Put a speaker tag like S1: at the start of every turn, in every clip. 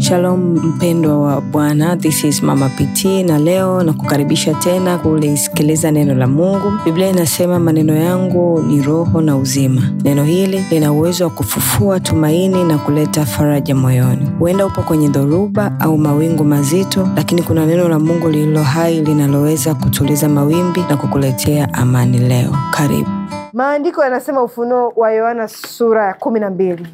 S1: Shalom mpendwa wa Bwana, this is Mama PT na leo na kukaribisha tena kulisikiliza neno la Mungu. Biblia inasema maneno yangu ni roho na uzima. Neno hili lina uwezo wa kufufua tumaini na kuleta faraja moyoni. Huenda upo kwenye dhoruba au mawingu mazito, lakini kuna neno la Mungu lililo hai linaloweza kutuliza mawimbi na kukuletea amani leo. Karibu.
S2: Maandiko yanasema Ufunuo wa Yohana sura ya kumi na mbili.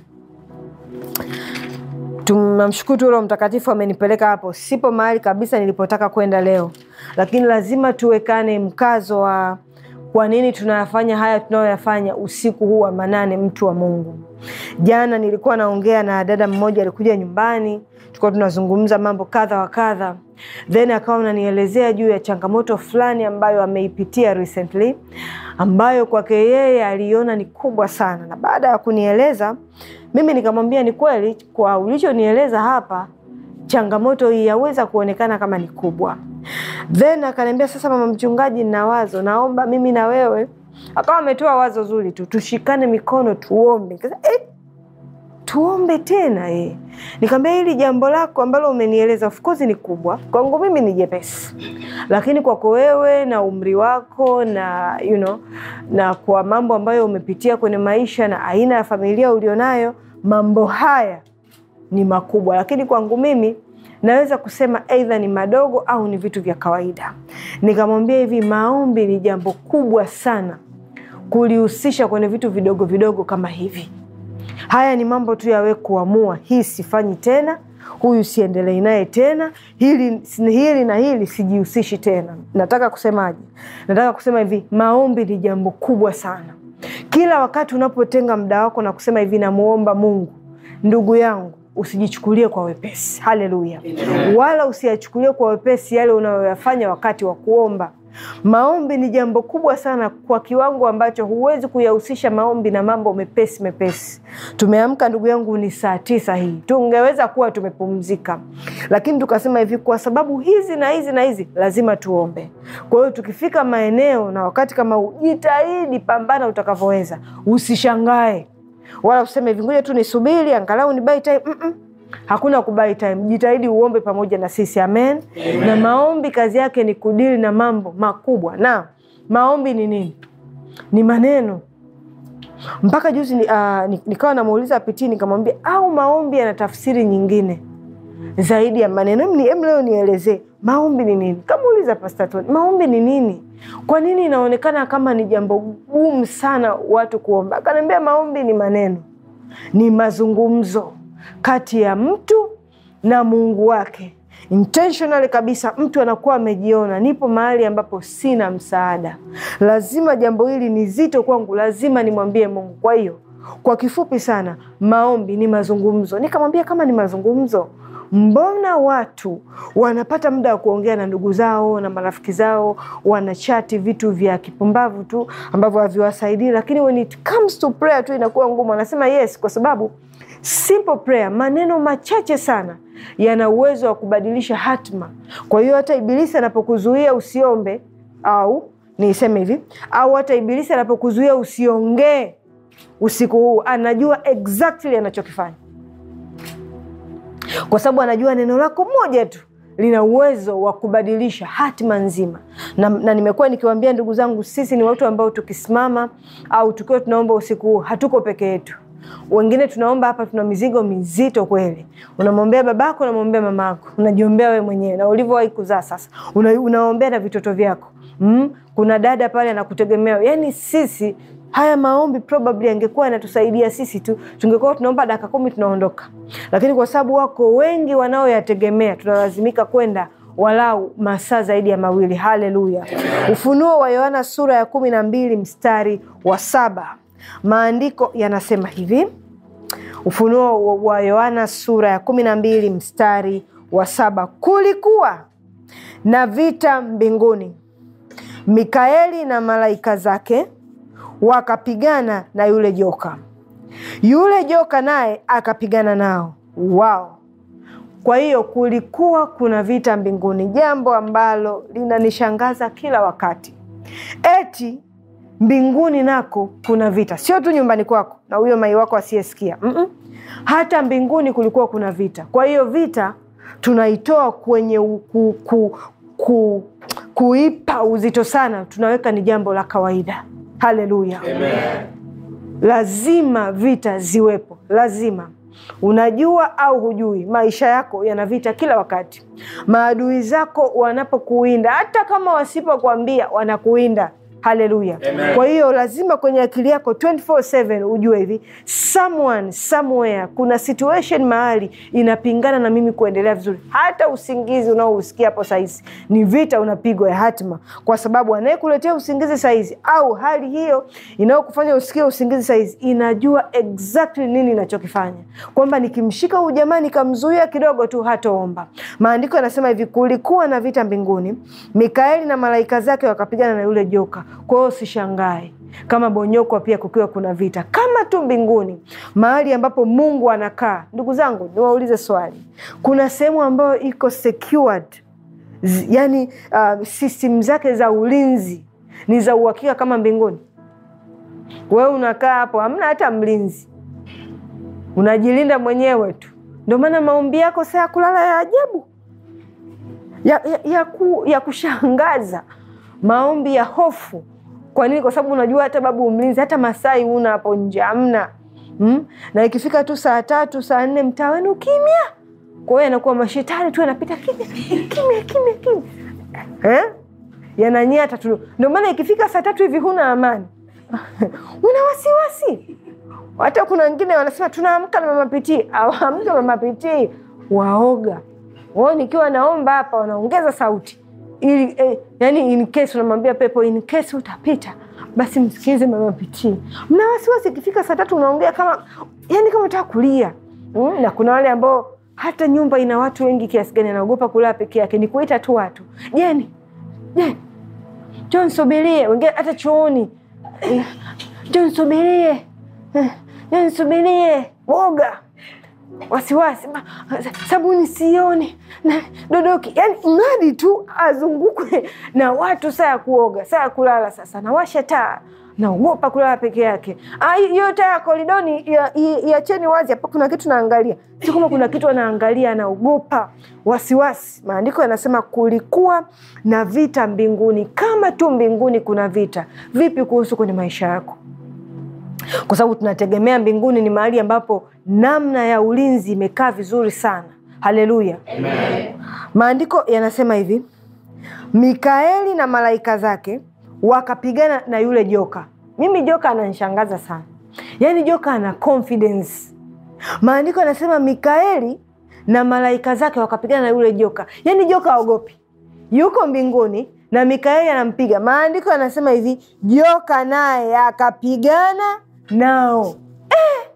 S2: Tunamshukuru Roho Mtakatifu amenipeleka hapo. Sipo mahali kabisa nilipotaka kwenda leo, lakini lazima tuwekane mkazo wa kwa nini tunayafanya haya tunayoyafanya usiku huu wa manane, mtu wa Mungu. Jana nilikuwa naongea na dada mmoja, alikuja nyumbani, tulikuwa tunazungumza mambo kadha wa kadha, then akawa ananielezea juu ya changamoto fulani ambayo ameipitia recently, ambayo kwake yeye aliona ni kubwa sana, na baada ya kunieleza mimi nikamwambia ni kweli, kwa ulichonieleza hapa, changamoto hii yaweza kuonekana kama ni kubwa. Then akaniambia sasa, mama mchungaji, na wazo, naomba mimi na wewe. Akawa ametoa wazo zuri tu, tushikane mikono tuombe. Kasa, eh, tuombe tena eh. Nikamwambia hili jambo lako ambalo umenieleza of course ni kubwa, kwangu mimi ni jepesi, lakini kwako wewe na umri wako na you know, na kwa mambo ambayo umepitia kwenye maisha na aina ya familia ulionayo, mambo haya ni makubwa, lakini kwangu mimi naweza kusema aidha ni madogo au ni vitu vya kawaida. Nikamwambia hivi, maombi ni jambo kubwa sana kulihusisha kwenye vitu vidogo vidogo kama hivi. Haya ni mambo tu yawe kuamua, hii sifanyi tena, huyu siendelei naye tena, hili, hili na hili sijihusishi tena. Nataka kusemaje? Nataka kusema hivi, maombi ni jambo kubwa sana. Kila wakati unapotenga muda wako na kusema hivi, namuomba Mungu, ndugu yangu usijichukulie kwa wepesi. Haleluya! Wala usiyachukulie kwa wepesi yale unayoyafanya wakati wa kuomba. Maombi ni jambo kubwa sana kwa kiwango ambacho huwezi kuyahusisha maombi na mambo mepesi mepesi. Tumeamka ndugu yangu, ni saa tisa hii, tungeweza kuwa tumepumzika, lakini tukasema hivi, kwa sababu hizi na hizi na hizi lazima tuombe. Kwa hiyo tukifika maeneo na wakati kama huu, jitahidi, pambana utakavyoweza, usishangae wala useme hivi, ngoja tu nisubiri angalau ni buy time. Mm -mm. Hakuna kubai time, jitahidi uombe pamoja na sisi amen. Amen. Na maombi kazi yake ni kudili na mambo makubwa, na maombi ni nini? Ni maneno. Mpaka juzi ni, uh, nikawa namuuliza Pitii nikamwambia, au maombi yana tafsiri nyingine zaidi ya maneno? Em, leo nielezee maombi ni nini. Kamuuliza Pastor Tony, maombi ni nini? Kwa nini inaonekana kama ni jambo gumu sana watu kuomba? Akaniambia maombi ni maneno, ni mazungumzo kati ya mtu na Mungu wake. Intentionally kabisa, mtu anakuwa amejiona, nipo mahali ambapo sina msaada, lazima jambo hili ni zito kwangu, lazima nimwambie Mungu. Kwa hiyo kwa kifupi sana, maombi ni mazungumzo. Nikamwambia kama ni mazungumzo Mbona watu wanapata muda wa kuongea na ndugu zao na marafiki zao, wanachati vitu vya kipumbavu tu ambavyo haviwasaidii, lakini when it comes to prayer tu inakuwa ngumu. Anasema yes, kwa sababu simple prayer, maneno machache sana yana uwezo wa kubadilisha hatma. Kwa hiyo hata Ibilisi anapokuzuia usiombe, au niseme hivi, au hata Ibilisi anapokuzuia usiongee usiku huu, anajua exactly anachokifanya kwa sababu anajua neno lako moja tu lina uwezo wa kubadilisha hatima nzima. Na, na nimekuwa nikiwaambia ndugu zangu, sisi ni watu ambao tukisimama au tukiwa tunaomba usiku huu hatuko peke yetu. Wengine tunaomba hapa, tuna mizigo mizito kweli. Unamwombea babako, unamwombea mamako, unajiombea wewe mwenyewe na ulivyowahi kuzaa sasa, una, unaombea na vitoto vyako mm? Kuna dada pale anakutegemea. Yani sisi haya maombi probably yangekuwa yanatusaidia sisi tu, tungekuwa tunaomba dakika kumi tunaondoka, lakini kwa sababu wako wengi wanaoyategemea, tunalazimika kwenda walau masaa zaidi ya mawili. Haleluya! Ufunuo wa Yohana sura ya kumi na mbili mstari wa saba maandiko yanasema hivi. Ufunuo wa Yohana sura ya kumi na mbili mstari wa saba kulikuwa na vita mbinguni, Mikaeli na malaika zake wakapigana na yule joka, yule joka naye akapigana nao wao. Kwa hiyo kulikuwa kuna vita mbinguni, jambo ambalo linanishangaza kila wakati. Eti mbinguni nako kuna vita, sio tu nyumbani kwako na huyo mai wako asiyesikia. Mm-mm. Hata mbinguni kulikuwa kuna vita. Kwa hiyo vita tunaitoa kwenye u- ku, ku, ku, kuipa uzito sana, tunaweka ni jambo la kawaida. Haleluya! Lazima vita ziwepo, lazima. Unajua au hujui, maisha yako yana vita kila wakati. Maadui zako wanapokuwinda, hata kama wasipokuambia, wanakuwinda. Haleluya! Kwa hiyo lazima kwenye akili yako 24/7 ujue hivi, someone somewhere, kuna situation mahali inapingana na mimi kuendelea vizuri. Hata usingizi unaousikia hapo saizi ni vita unapigwa ya hatima, kwa sababu anayekuletea usingizi saizi au hali hiyo inayokufanya usikie usingizi saizi inajua exactly nini inachokifanya, kwamba nikimshika huyu jamaa nikamzuia kidogo tu hataomba. Maandiko yanasema hivi, kulikuwa na vita mbinguni, Mikaeli na malaika zake wakapigana na yule joka. Kwa hiyo usishangae kama Bonyokwa pia kukiwa kuna vita kama tu mbinguni, mahali ambapo Mungu anakaa. Ndugu zangu, niwaulize swali, kuna sehemu ambayo iko secured Z- yani uh, system zake za ulinzi ni za uhakika kama mbinguni? Wewe unakaa hapo, hamna hata mlinzi, unajilinda mwenyewe tu. Ndio maana maombi yako saa ya kulala ya ajabu ya, ya, ya, ku, ya kushangaza, maombi ya hofu. Kwa nini? Kwa sababu unajua hata babu mlinzi, hata Masai una hapo nje hamna mm? na ikifika tu saa tatu saa nne mtaa wenu kimya. Kwa hiyo anakuwa mashetani tu yanapita kimya kimya kimya kimya eh? yananyata tu. Ndio maana ikifika saa tatu hivi huna amani una wasiwasi. Hata kuna wengine wanasema tunaamka na mama pitii, awamke mama pitii, waoga wao. Nikiwa naomba hapa wanaongeza sauti ili eh, yani in case unamwambia pepo in case utapita basi msikilize mama pitii. Mna wasiwasi, ikifika saa tatu unaongea kama yani kama unataka kulia mm, na kuna wale ambao hata nyumba ina watu wengi kiasi gani anaogopa kulala peke yake, ni kuita tu watu jeni jeni John subirie, wengine hata chooni Eh, John subirie, Eh, John subirie, woga, wasiwasi, Ma- sabuni sioni na dodoki, yani mradi tu azungukwe na watu, saa ya kuoga, saa ya kulala. Sasa nawasha taa, naogopa kulala peke yake. Ah, hiyo taa ya koridoni ia- ia- iacheni wazi, hapa kuna kitu naangalia, sio kama kuna kitu anaangalia, anaogopa, wasiwasi. Maandiko yanasema kulikuwa na vita mbinguni. Kama tu mbinguni kuna vita, vipi kuhusu kwenye maisha yako? Kwa sababu tunategemea mbinguni ni mahali ambapo namna ya ulinzi imekaa vizuri sana. Haleluya! Maandiko yanasema hivi, Mikaeli na malaika zake wakapigana na yule joka. Mimi joka ananishangaza sana, yaani joka ana confidence. Maandiko yanasema Mikaeli na malaika zake wakapigana na yule joka, yaani joka aogopi, yuko mbinguni na Mikaeli anampiga. Maandiko yanasema hivi, joka naye akapigana nao. Eh,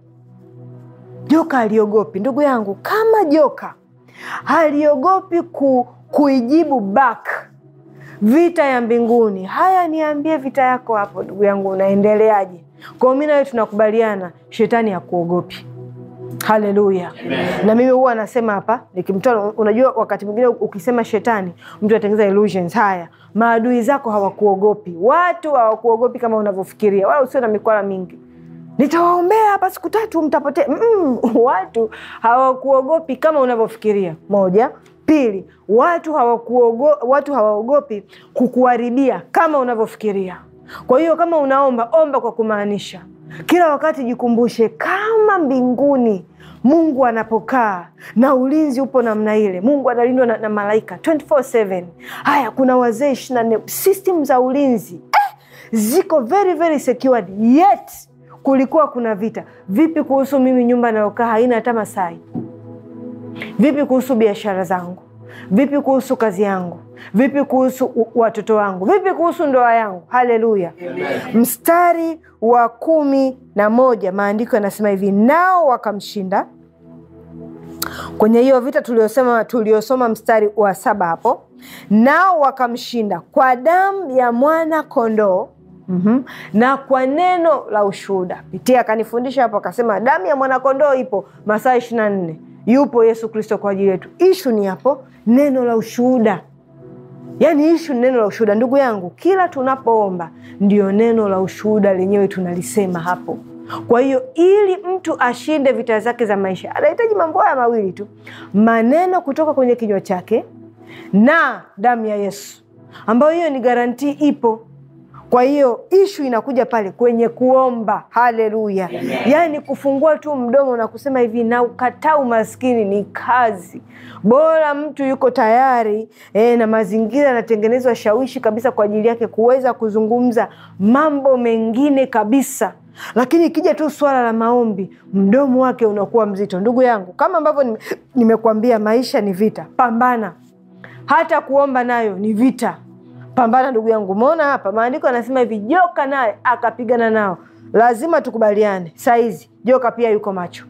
S2: joka aliogopi. Ndugu yangu, kama joka haliogopi ku, kuijibu back vita ya mbinguni. Haya, niambie vita yako hapo, ndugu yangu, unaendeleaje? Kwa mi nawe tunakubaliana, shetani hakuogopi. Haleluya! Na mimi huwa anasema hapa nikimtoa, unajua wakati mwingine ukisema shetani mtu anatengeneza illusions. Haya, maadui zako hawakuogopi, watu hawakuogopi kama unavyofikiria, wala usio na mikwala mingi nitawaombea hapa siku tatu mtapotea. Mm, watu hawakuogopi kama unavyofikiria. Moja. Pili, watu hawakuogo, watu hawaogopi kukuharibia kama unavyofikiria. Kwa hiyo kama unaomba, omba kwa kumaanisha. Kila wakati jikumbushe kama mbinguni Mungu anapokaa na ulinzi upo namna ile. Mungu analindwa na, na malaika 24/7. Haya, kuna wazee ishirini na nne system za ulinzi eh, ziko very very secured yet kulikuwa kuna vita. Vipi kuhusu mimi, nyumba nayokaa haina hata Masai? Vipi kuhusu biashara zangu? Vipi kuhusu kazi yangu? Vipi kuhusu u- watoto wangu? Vipi kuhusu ndoa yangu? Haleluya! Mstari wa kumi na moja maandiko yanasema hivi, nao wakamshinda kwenye hiyo vita tuliosema tuliosoma mstari wa saba hapo, nao wakamshinda kwa damu ya mwana kondoo mm-hmm. na kwa neno la ushuhuda. Pitia akanifundisha hapo, akasema damu ya mwanakondoo ipo masaa ishirini na nne yupo Yesu Kristo kwa ajili yetu. Ishu ni hapo neno la ushuhuda Yaani ishu ni neno la ushuhuda. Ndugu yangu, kila tunapoomba ndio neno la ushuhuda lenyewe tunalisema hapo. Kwa hiyo ili mtu ashinde vita zake za maisha anahitaji mambo haya mawili tu, maneno kutoka kwenye kinywa chake na damu ya Yesu, ambayo hiyo ni garantii ipo. Kwa hiyo ishu inakuja pale kwenye kuomba. Haleluya! Yaani kufungua tu mdomo na kusema hivi, na ukataa umaskini ni kazi. Bora mtu yuko tayari eh, na mazingira yanatengenezwa shawishi kabisa kwa ajili yake kuweza kuzungumza mambo mengine kabisa lakini ikija tu swala la maombi, mdomo wake unakuwa mzito. Ndugu yangu, kama ambavyo nime- nimekuambia, maisha ni vita, pambana. Hata kuomba nayo ni vita, pambana ndugu yangu. Umeona hapa maandiko yanasema hivi, joka naye akapigana nao. Lazima tukubaliane, saizi joka pia yuko macho.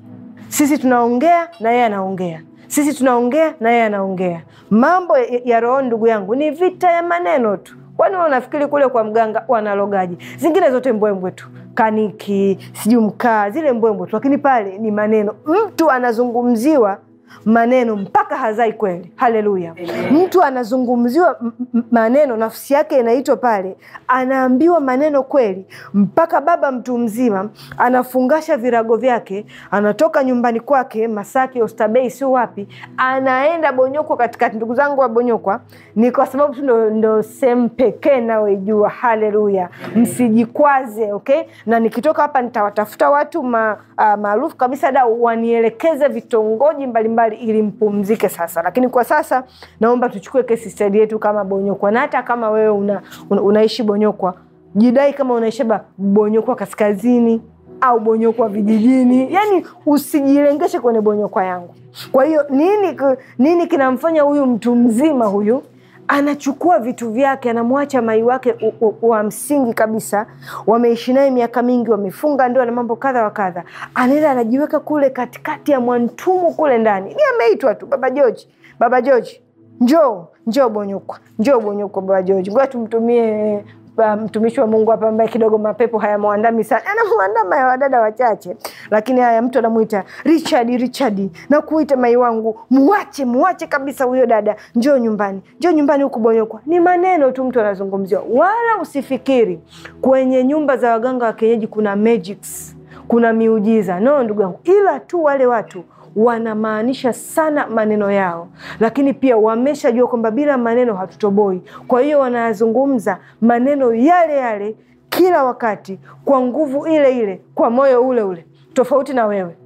S2: Sisi tunaongea na yeye anaongea, sisi tunaongea na yeye anaongea. Mambo ya, ya rohoni ndugu yangu ni vita ya maneno tu. Kwani wewe unafikiri kule kwa mganga wanalogaji? Zingine zote mbwembwe tu, kaniki, sijui mkaa, zile mbwembwe tu, lakini pale ni maneno. Mtu anazungumziwa maneno mpaka hazai kweli. Haleluya! Mtu anazungumziwa m- m- maneno, nafsi yake inaitwa pale, anaambiwa maneno kweli, mpaka baba mtu mzima anafungasha virago vyake, anatoka nyumbani kwake Masaki, Oysterbay, sio wapi, anaenda Bonyokwa katikati. Ndugu zangu wa Bonyokwa, ni kwa sababu tu ndo, ndo sehemu pekee nayoijua. Haleluya, msijikwaze okay? Na nikitoka hapa nitawatafuta watu ma, uh, maarufu kabisa da wanielekeze vitongoji mbalimbali ili mpumzike sasa. Lakini kwa sasa naomba tuchukue case study yetu kama Bonyokwa, na hata kama wewe una, una, unaishi Bonyokwa, jidai kama unaishi ba Bonyokwa kaskazini au Bonyokwa vijijini, yani usijilengeshe kwenye Bonyokwa yangu. Kwa hiyo nini, nini kinamfanya huyu mtu mzima huyu anachukua vitu vyake anamwacha mai wake u- u- wa msingi kabisa, wameishi naye miaka mingi, wamefunga ndoa na mambo kadha wa kadha, anaenda anajiweka kule katikati ya mwantumu kule ndani. Ni ameitwa tu baba George, baba George, njoo njoo Bonyokwa, njoo Bonyokwa baba George, ngoja tumtumie uh, mtumishi wa Mungu hapa ambaye kidogo mapepo hayamwandami sana, anamwandama ya wadada wachache, lakini haya mtu anamwita Richard, Richard, na kuita mai wangu, muache muache kabisa huyo dada, njoo nyumbani, njoo nyumbani huku Bonyokwa. Ni maneno tu mtu anazungumziwa, wala usifikiri kwenye nyumba za waganga wa kienyeji kuna magics, kuna miujiza. No ndugu yangu, ila tu wale watu wanamaanisha sana maneno yao, lakini pia wameshajua kwamba bila maneno hatutoboi. Kwa hiyo wanayazungumza maneno yale yale kila wakati kwa nguvu ile ile, kwa moyo ule ule, tofauti na wewe.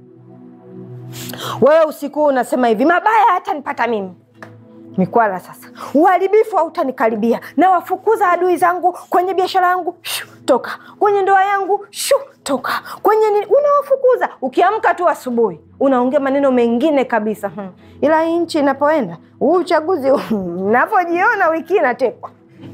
S2: Wewe usiku huu unasema hivi, mabaya hatanipata mimi mikwala sasa, uharibifu hautanikaribia, na wafukuza adui zangu kwenye biashara yangu, shu, toka kwenye ndoa yangu, shu, toka kwenye nini, unawafukuza. Ukiamka tu asubuhi unaongea maneno mengine kabisa hmm. Ila hii nchi inapoenda huu uchaguzi navyojiona wiki inatekwa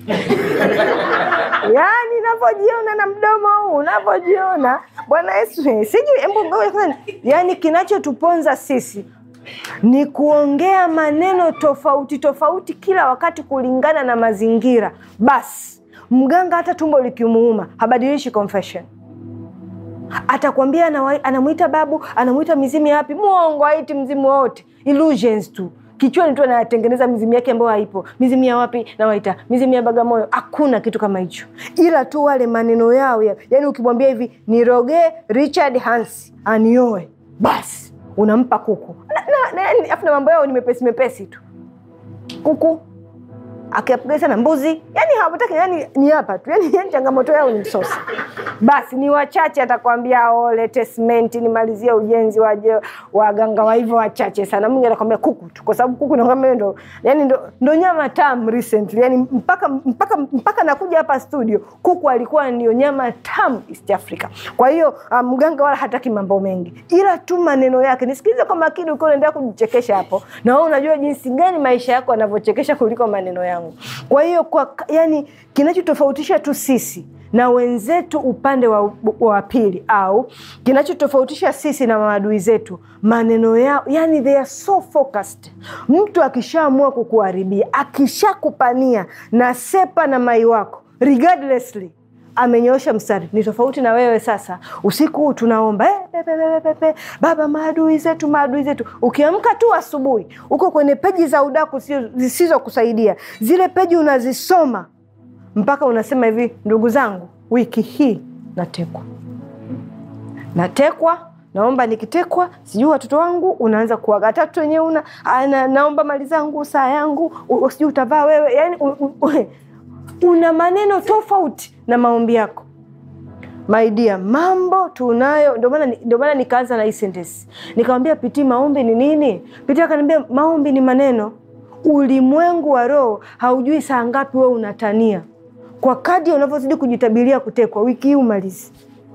S2: yaani navyojiona na mdomo huu unavyojiona, Bwana Yesu sijui, embu ngoja kwanza. yaani kinachotuponza sisi ni kuongea maneno tofauti tofauti kila wakati kulingana na mazingira. Basi mganga hata tumbo likimuuma habadilishi confession, atakwambia anawa- anamwita babu, anamwita mizimu ya wapi. Mwongo, haiti mzimu wote, illusions tu kichwani tu anatengeneza mizimu yake ambayo haipo. Mizimu ya wapi nawaita mizimu ya Bagamoyo? Hakuna kitu kama hicho, ila tu wale maneno yao ya, yani ukimwambia hivi nirogee Richard Hans anioe, basi unampa kuku na, na, na, yani, afu na mambo yao ni mepesi mepesi tu, kuku akiapiga sana mbuzi, yani hawataki, yani ni hapa tu, yani, yani changamoto yao ni msosi. Basi ni wachache, atakwambia oh, lete simenti nimalizie ujenzi wa je- waganga wa hivyo wachache sana. Mwingine anakwambia kuku tu, kwa sababu kuku nakwambia ndo, yani ndo, ndo nyama tamu recently, yani mpaka mpaka mpaka nakuja hapa studio, kuku alikuwa ndio nyama tamu East Africa. Kwa hiyo ah, mganga wala hataki mambo mengi, ila tu maneno yake. Nisikilize kwa makini, ukiwa unaendelea kujichekesha hapo, na wewe unajua jinsi gani maisha yako yanavyochekesha kuliko maneno yangu. Kwa hiyo kwa, yani kinachotofautisha tu sisi na wenzetu upande wa, wa pili au kinachotofautisha sisi na maadui zetu maneno yao, yani they are so focused. Mtu akishaamua kukuharibia, akishakupania na sepa na mai wako regardlessly amenyoosha mstari. Ni tofauti na wewe sasa, usiku huu tunaomba eh, pe, pe, pe, pe, pe, Baba, maadui zetu, maadui zetu. Ukiamka tu asubuhi uko kwenye peji za udaku zisizokusaidia, zile peji unazisoma mpaka unasema hivi, ndugu zangu, wiki hii natekwa, natekwa naomba nikitekwa, sijui watoto wangu, unaanza kuaga tatu wenyewe una na, naomba mali zangu, saa yangu, sijui utavaa wewe, yani u, u, u, una maneno tofauti na maombi yako. My dear, mambo tunayo. Ndio maana ndio maana nikaanza na hii sentence nikamwambia Piti, maombi ni nini? Piti akaniambia maombi ni maneno. Ulimwengu wa roho haujui saa ngapi wewe unatania. Kwa kadi unavyozidi kujitabiria kutekwa, wiki hii umalizi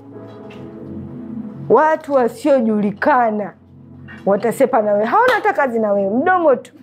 S2: watu wasiojulikana watasepa na wewe, hawana hata kazi na wewe, mdomo tu.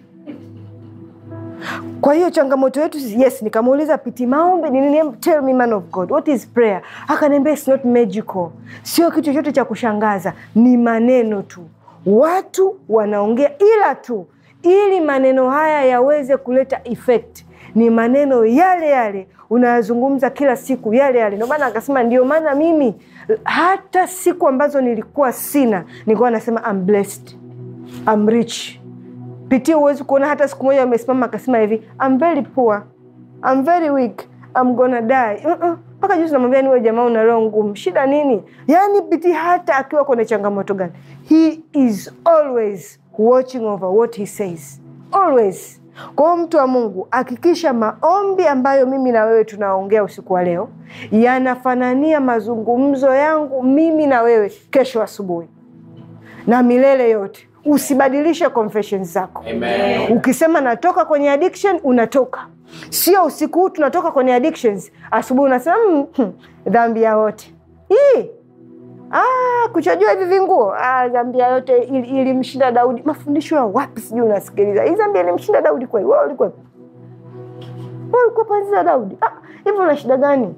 S2: Kwa hiyo changamoto yetu yes, nikamuuliza Piti, maombi ni nini? Tell me man of God, what is prayer? Akaniambia it's not magical, sio kitu chochote cha kushangaza, ni maneno tu, watu wanaongea, ila tu ili maneno haya yaweze kuleta effect ni maneno yale yale unayazungumza kila siku yale yale. Ndio maana akasema, ndio maana mimi hata siku ambazo nilikuwa sina nilikuwa nasema I'm blessed, I'm rich. Pitia, huwezi kuona hata siku moja amesimama akasema hivi I'm very poor, I'm very weak, I'm gonna die mpaka juzi namwambia niwe jamaa, una roho ngumu, shida nini? Yani Pitia hata akiwa kwenye changamoto gani, he is always watching over what he says always kwa hiyo mtu wa Mungu, hakikisha maombi ambayo mimi na wewe tunaongea usiku wa leo yanafanania mazungumzo yangu mimi na wewe kesho asubuhi na milele yote. Usibadilishe confessions zako.
S3: Amen.
S2: Ukisema natoka kwenye addiction, unatoka. Sio usiku huu tunatoka kwenye addictions, asubuhi unasema mm, hmm, dhambi ya wote hii Ah, kuchajua hivi vinguo ah, Zambia yote ilimshinda ili Daudi. Mafundisho ya wapi? Sijui unasikiliza hii Zambia ilimshinda Daudi kweli? Wewe ulikuwa wewe ulikuwa panzi za Daudi? Ah, hivi una shida gani?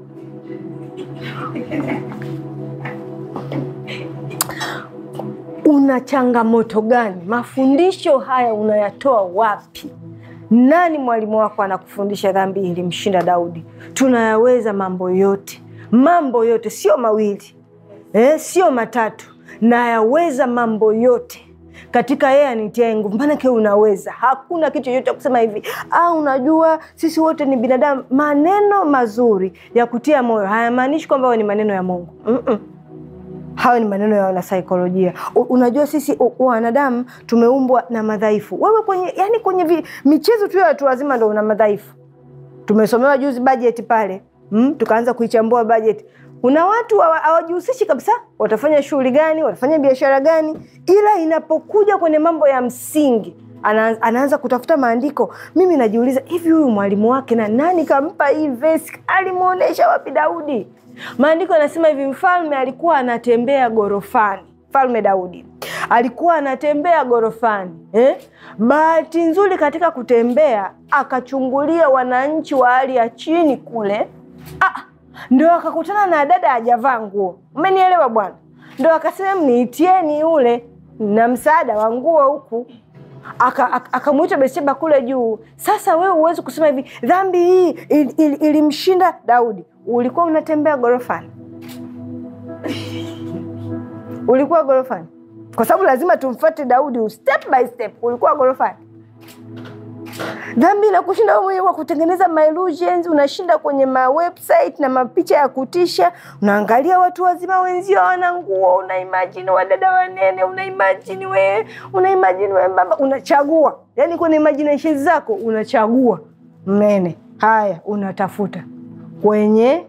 S2: Una changamoto gani? Mafundisho haya unayatoa wapi? Nani mwalimu wako anakufundisha dhambi ilimshinda Daudi? Tunayaweza mambo yote, mambo yote, sio mawili Eh, sio matatu, nayaweza mambo yote katika yeye anitiaye nguvu. Maanake unaweza, hakuna kitu chochote cha kusema hivi ah, unajua sisi wote ni binadamu. Maneno mazuri ya kutia moyo hayamaanishi kwamba hayo ni maneno ya Mungu. mm -mm. Hayo ni maneno ya wanasaikolojia. Unajua sisi wanadamu tumeumbwa na madhaifu. Wewe kwenye yani kwenye vi, michezo tu ya watu wazima ndo una madhaifu. Tumesomewa juzi bajeti pale, mm, tukaanza kuichambua bajeti kuna watu hawajihusishi kabisa, watafanya shughuli gani, watafanya biashara gani, ila inapokuja kwenye mambo ya msingi ana, anaanza kutafuta maandiko. Mimi najiuliza hivi, huyu mwalimu wake na nani kampa hii vesi? Alimwonyesha wapi Daudi? Maandiko yanasema hivi, mfalme alikuwa anatembea gorofani, mfalme Daudi alikuwa anatembea gorofani eh? Bahati nzuri katika kutembea akachungulia wananchi wa hali ya chini kule ah, ndo akakutana na dada hajavaa nguo. Umenielewa bwana? Ndo akasema mniitieni yule na msaada wa nguo huku, akamwita Betsheba kule juu. Sasa wewe huwezi kusema hivi dhambi hii il, il, ilimshinda Daudi. Ulikuwa unatembea gorofani? ulikuwa gorofani? Kwa sababu lazima tumfuate Daudi step by step. Ulikuwa gorofani? Dhambi inakushinda wewe mwenyewe kwa kutengeneza my illusions. Unashinda kwenye ma website na mapicha ya kutisha, unaangalia watu wazima wenzio hawana nguo, una imagine wadada wanene, una imagine wewe, una imagine wewe baba, unachagua yani kwenye imagination zako unachagua mnene. Haya, unatafuta kwenye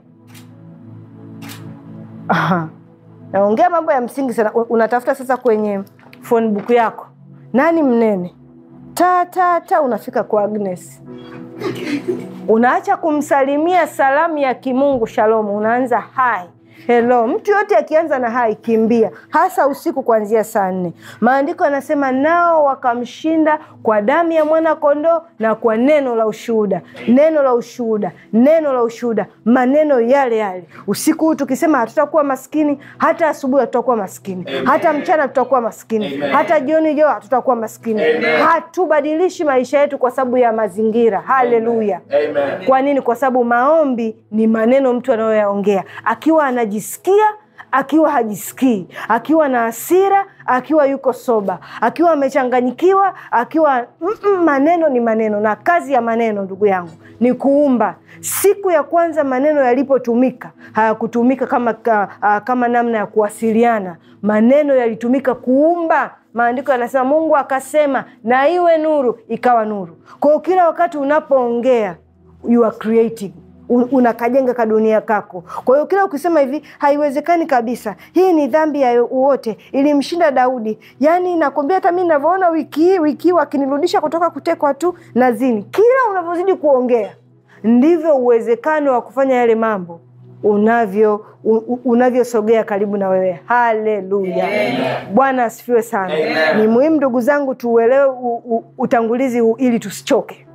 S2: aha, naongea mambo ya msingi sana. Unatafuta sasa kwenye phone book yako, nani mnene ta ta ta, unafika kwa Agnes, unaacha kumsalimia salamu ya kimungu shalomu, unaanza hai Hello, mtu yote akianza na hai kimbia, hasa usiku kuanzia saa nne. Maandiko yanasema nao wakamshinda kwa damu ya mwana kondoo na kwa neno la ushuhuda. Neno la ushuhuda, neno la ushuhuda, maneno yale yale. Usiku huu tukisema hatutakuwa maskini, hata asubuhi hatutakuwa maskini, hata mchana tutakuwa maskini, hata jioni jo hatutakuwa maskini. Hatubadilishi maisha yetu kwa sababu ya mazingira. Haleluya! Kwa nini? Kwa sababu maombi ni maneno mtu anayoyaongea akiwa anajisikia akiwa hajisikii, akiwa na hasira, akiwa yuko soba, akiwa amechanganyikiwa, akiwa mm -mm, maneno ni maneno, na kazi ya maneno ndugu yangu ni kuumba. Siku ya kwanza maneno yalipotumika hayakutumika kama, ka, uh, kama namna ya kuwasiliana. Maneno yalitumika kuumba. Maandiko yanasema Mungu akasema na iwe nuru, ikawa nuru. Kwa hiyo kila wakati unapoongea you are creating unakajenga kadunia kako. Kwa hiyo kila ukisema hivi haiwezekani kabisa, hii ni dhambi ya wote, ilimshinda Daudi. Yaani nakwambia hata mi navyoona wiki hii wiki wakinirudisha kutoka kutekwa tu na zini, kila unavyozidi kuongea ndivyo uwezekano wa kufanya yale mambo unavyo unavyosogea karibu na wewe. Haleluya, Bwana asifiwe sana. Amen. Ni muhimu ndugu zangu tuuelewe utangulizi huu ili tusichoke.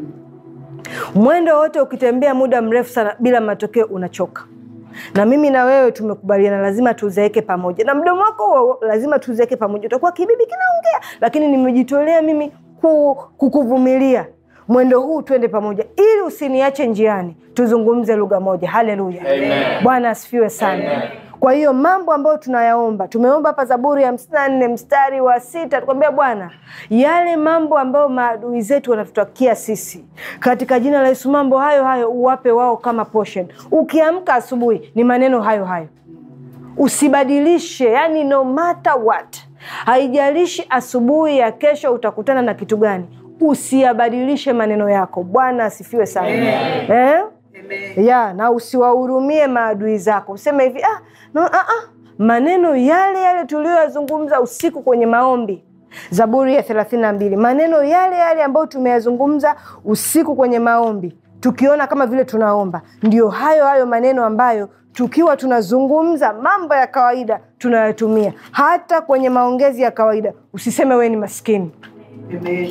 S2: Mwendo wote ukitembea muda mrefu sana bila matokeo unachoka, na mimi na wewe tumekubaliana, lazima tuzeeke pamoja, na mdomo wako huo lazima tuzeeke pamoja. Utakuwa kibibi kinaongea, lakini nimejitolea mimi kukuvumilia mwendo huu, twende pamoja, ili usiniache njiani, tuzungumze lugha moja. Haleluya, Bwana asifiwe sana. Amen. Kwa hiyo mambo ambayo tunayaomba, tumeomba hapa Zaburi ya hamsini na nne mstari wa sita tukwambia Bwana, yale mambo ambayo maadui zetu wanatutakia sisi, katika jina la Yesu, mambo hayo hayo uwape wao kama portion. Ukiamka asubuhi ni maneno hayo hayo, usibadilishe. Yani no matter what, haijalishi asubuhi ya kesho utakutana na kitu gani, usiyabadilishe maneno yako. Bwana asifiwe sana eh? ya na usiwahurumie maadui zako, useme hivi ah, no, ah, ah. Maneno yale yale tuliyoyazungumza usiku kwenye maombi, Zaburi ya thelathini na mbili, maneno yale yale ambayo tumeyazungumza usiku kwenye maombi, tukiona kama vile tunaomba, ndio hayo hayo maneno ambayo tukiwa tunazungumza mambo ya kawaida tunayatumia hata kwenye maongezi ya kawaida. Usiseme wewe ni maskini. Amen.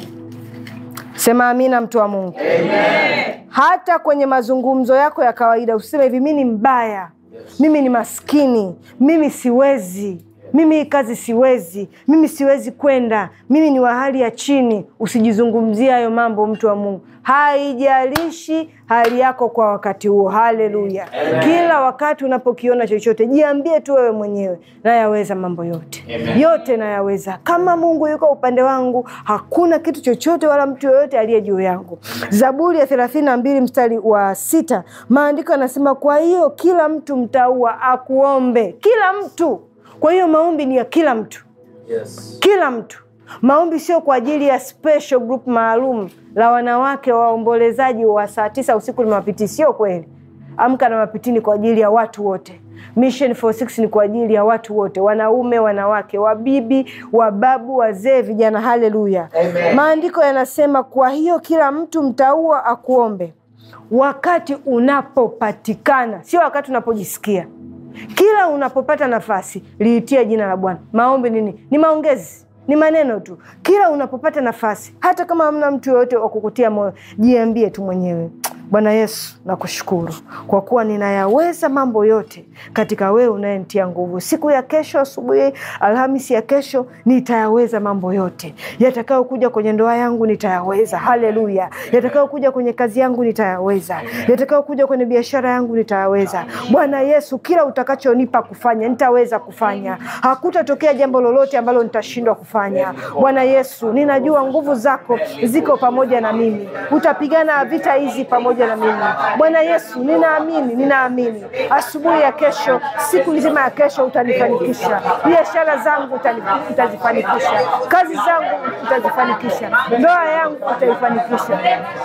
S2: Sema amina, mtu wa Mungu. Amen. Hata kwenye mazungumzo yako ya kawaida usiseme hivi, mi ni mbaya, yes. Mimi ni maskini, mimi siwezi, mimi hii kazi siwezi, mimi siwezi kwenda, mimi ni wa hali ya chini. Usijizungumzia hayo mambo, mtu wa Mungu. Haijalishi hali yako kwa wakati huo. Haleluya! Kila wakati unapokiona chochote, jiambie tu wewe mwenyewe, nayaweza mambo yote. Amen. Yote nayaweza. Kama Mungu yuko upande wangu, hakuna kitu chochote wala mtu yoyote aliye juu yangu. Zaburi ya thelathini na mbili mstari wa sita maandiko yanasema, kwa hiyo kila mtu mtaua akuombe. Kila mtu. Kwa hiyo maombi ni ya kila mtu. Yes. Kila mtu Maombi sio kwa ajili ya special group maalum la wanawake waombolezaji wa saa tisa usiku ni mapiti. Sio kweli. Amka na mapitini kwa ajili ya watu wote. Mission 46 ni kwa ajili ya watu wote, wanaume, wanawake, wabibi, wababu, wazee, vijana. Haleluya! Maandiko yanasema, kwa hiyo kila mtu mtaua akuombe wakati unapopatikana, sio wakati unapojisikia. Kila unapopata nafasi liitia jina la Bwana. Maombi nini? Ni maongezi ni maneno tu. Kila unapopata nafasi, hata kama hamna mtu yoyote wa kukutia moyo, jiambie tu mwenyewe, Bwana Yesu, nakushukuru kwa kuwa ninayaweza mambo yote katika wewe unayenitia nguvu. Siku ya kesho, asubuhi, Alhamisi ya kesho, nitayaweza mambo yote yatakayokuja kwenye ndoa yangu, nitayaweza. Haleluya! yatakayokuja kwenye kazi yangu, nitayaweza. yatakayokuja kwenye biashara yangu, nitayaweza. Bwana Yesu, kila utakachonipa kufanya, nitaweza kufanya. Hakutatokea jambo lolote ambalo nitashindwa kufanya. Bwana Yesu, ninajua nguvu zako ziko pamoja na mimi, utapigana vita hizi pamoja na mimi. Bwana Yesu, ninaamini, ninaamini asubuhi ya kesho, siku nzima ya kesho utanifanikisha. Biashara zangu utazifanikisha, kazi zangu utazifanikisha, ndoa yangu utaifanikisha,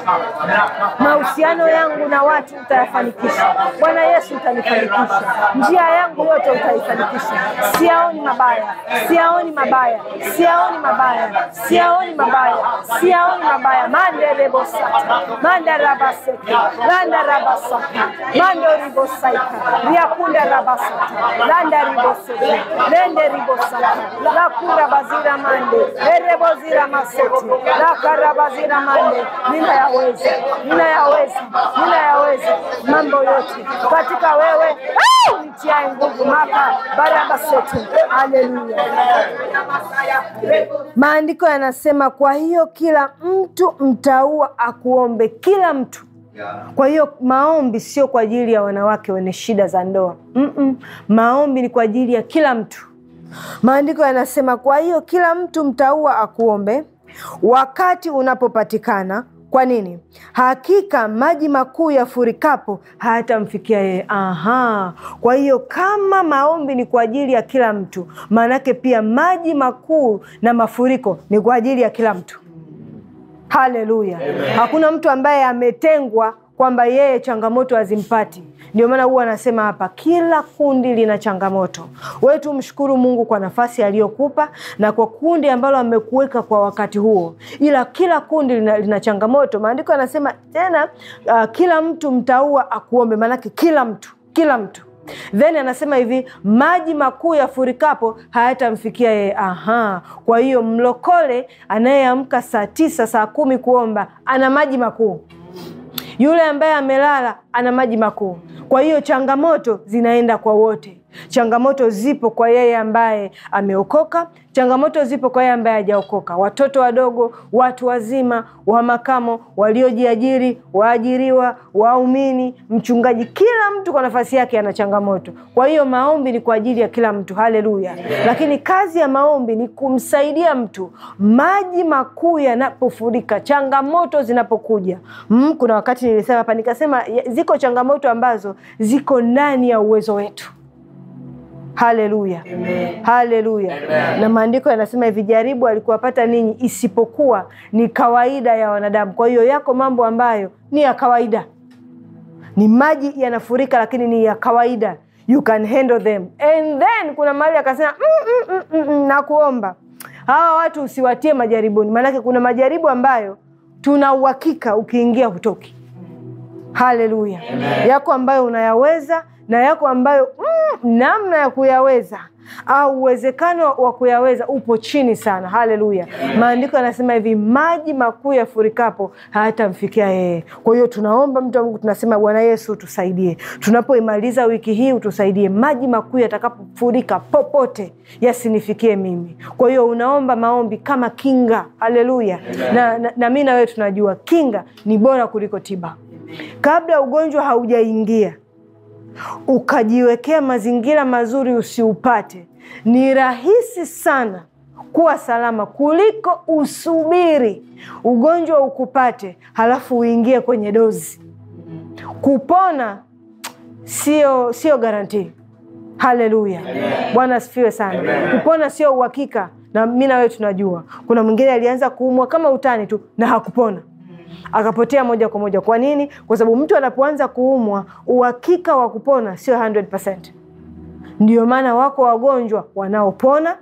S2: mahusiano yangu na watu utayafanikisha. Bwana Yesu, utanifanikisha, njia yangu yote utaifanikisha. Siyaoni mabaya, siyaoni mabaya, siyaoni mabaya, siyaoni mabaya, siyaoni mabaya mande rebosata manda rabaseke landa rabasaka mando ribosaika riakunda rabasata landa riboseke lende ribosaka lakura bazira mande erebozira masete lakarabazira mande ninayaweza ninayaweza ninayaweza mambo yote katika wewe ah, nitiae nguvu maka barabasete haleluya maandiko yanasema kwa hiyo kila mtu mtaua akuombe kila mtu kwa hiyo maombi sio kwa ajili ya wanawake wenye shida za ndoa Mm-mm. maombi ni kwa ajili ya kila mtu maandiko yanasema kwa hiyo kila mtu mtaua akuombe wakati unapopatikana kwa nini hakika maji makuu yafurikapo hayatamfikia yeye aha kwa hiyo kama maombi ni kwa ajili ya kila mtu maanake pia maji makuu na mafuriko ni kwa ajili ya kila mtu haleluya hakuna mtu ambaye ametengwa kwamba yeye changamoto hazimpati ndio maana huwa anasema hapa kila kundi lina changamoto wewe tu mshukuru mungu kwa nafasi aliyokupa na kwa kundi ambalo amekuweka kwa wakati huo ila kila kundi lina, lina changamoto maandiko yanasema tena uh, kila mtu mtaua akuombe maanake kila mtu kila mtu then anasema hivi maji makuu yafurikapo hayatamfikia yeye aha kwa hiyo mlokole anayeamka saa tisa saa kumi kuomba ana maji makuu yule ambaye amelala ana maji makuu kwa hiyo changamoto zinaenda kwa wote changamoto zipo kwa yeye ambaye ameokoka changamoto zipo kwa yeye ambaye hajaokoka watoto wadogo watu wazima wa makamo waliojiajiri waajiriwa waumini mchungaji kila mtu kwa nafasi yake ana changamoto kwa hiyo maombi ni kwa ajili ya kila mtu haleluya lakini kazi ya maombi ni kumsaidia mtu maji makuu yanapofurika changamoto zinapokuja mm, kuna wakati nilisema hapa nikasema ya- ziko changamoto ambazo ziko ndani ya uwezo wetu haleluya haleluya na maandiko yanasema hivi jaribu alikuwapata ninyi isipokuwa ni kawaida ya wanadamu kwa hiyo yako mambo ambayo ni ya kawaida ni maji yanafurika lakini ni ya kawaida you can handle them and then kuna mahali akasema mm, mm, mm, mm, nakuomba hawa watu usiwatie majaribuni maanake kuna majaribu ambayo tuna uhakika ukiingia hutoki haleluya yako ambayo unayaweza na yako ambayo mm, namna ya kuyaweza au uwezekano wa kuyaweza upo chini sana haleluya maandiko yanasema hivi maji makuu yafurikapo hayatamfikia yeye kwa hiyo tunaomba mtu wa mungu tunasema bwana yesu tusaidie tunapoimaliza wiki hii utusaidie maji makuu yatakapofurika popote yasinifikie mimi kwa hiyo unaomba maombi kama kinga haleluya na, na, na mi na wewe tunajua kinga ni bora kuliko tiba kabla ugonjwa haujaingia ukajiwekea mazingira mazuri usiupate ni rahisi sana kuwa salama kuliko usubiri ugonjwa ukupate halafu uingie kwenye dozi kupona sio sio garantii haleluya bwana asifiwe sana kupona sio uhakika na mi na wewe tunajua kuna mwingine alianza kuumwa kama utani tu na hakupona akapotea moja kwa moja kwa nini kwa sababu mtu anapoanza kuumwa uhakika wa kupona sio 100 ndio maana wako wagonjwa wanaopona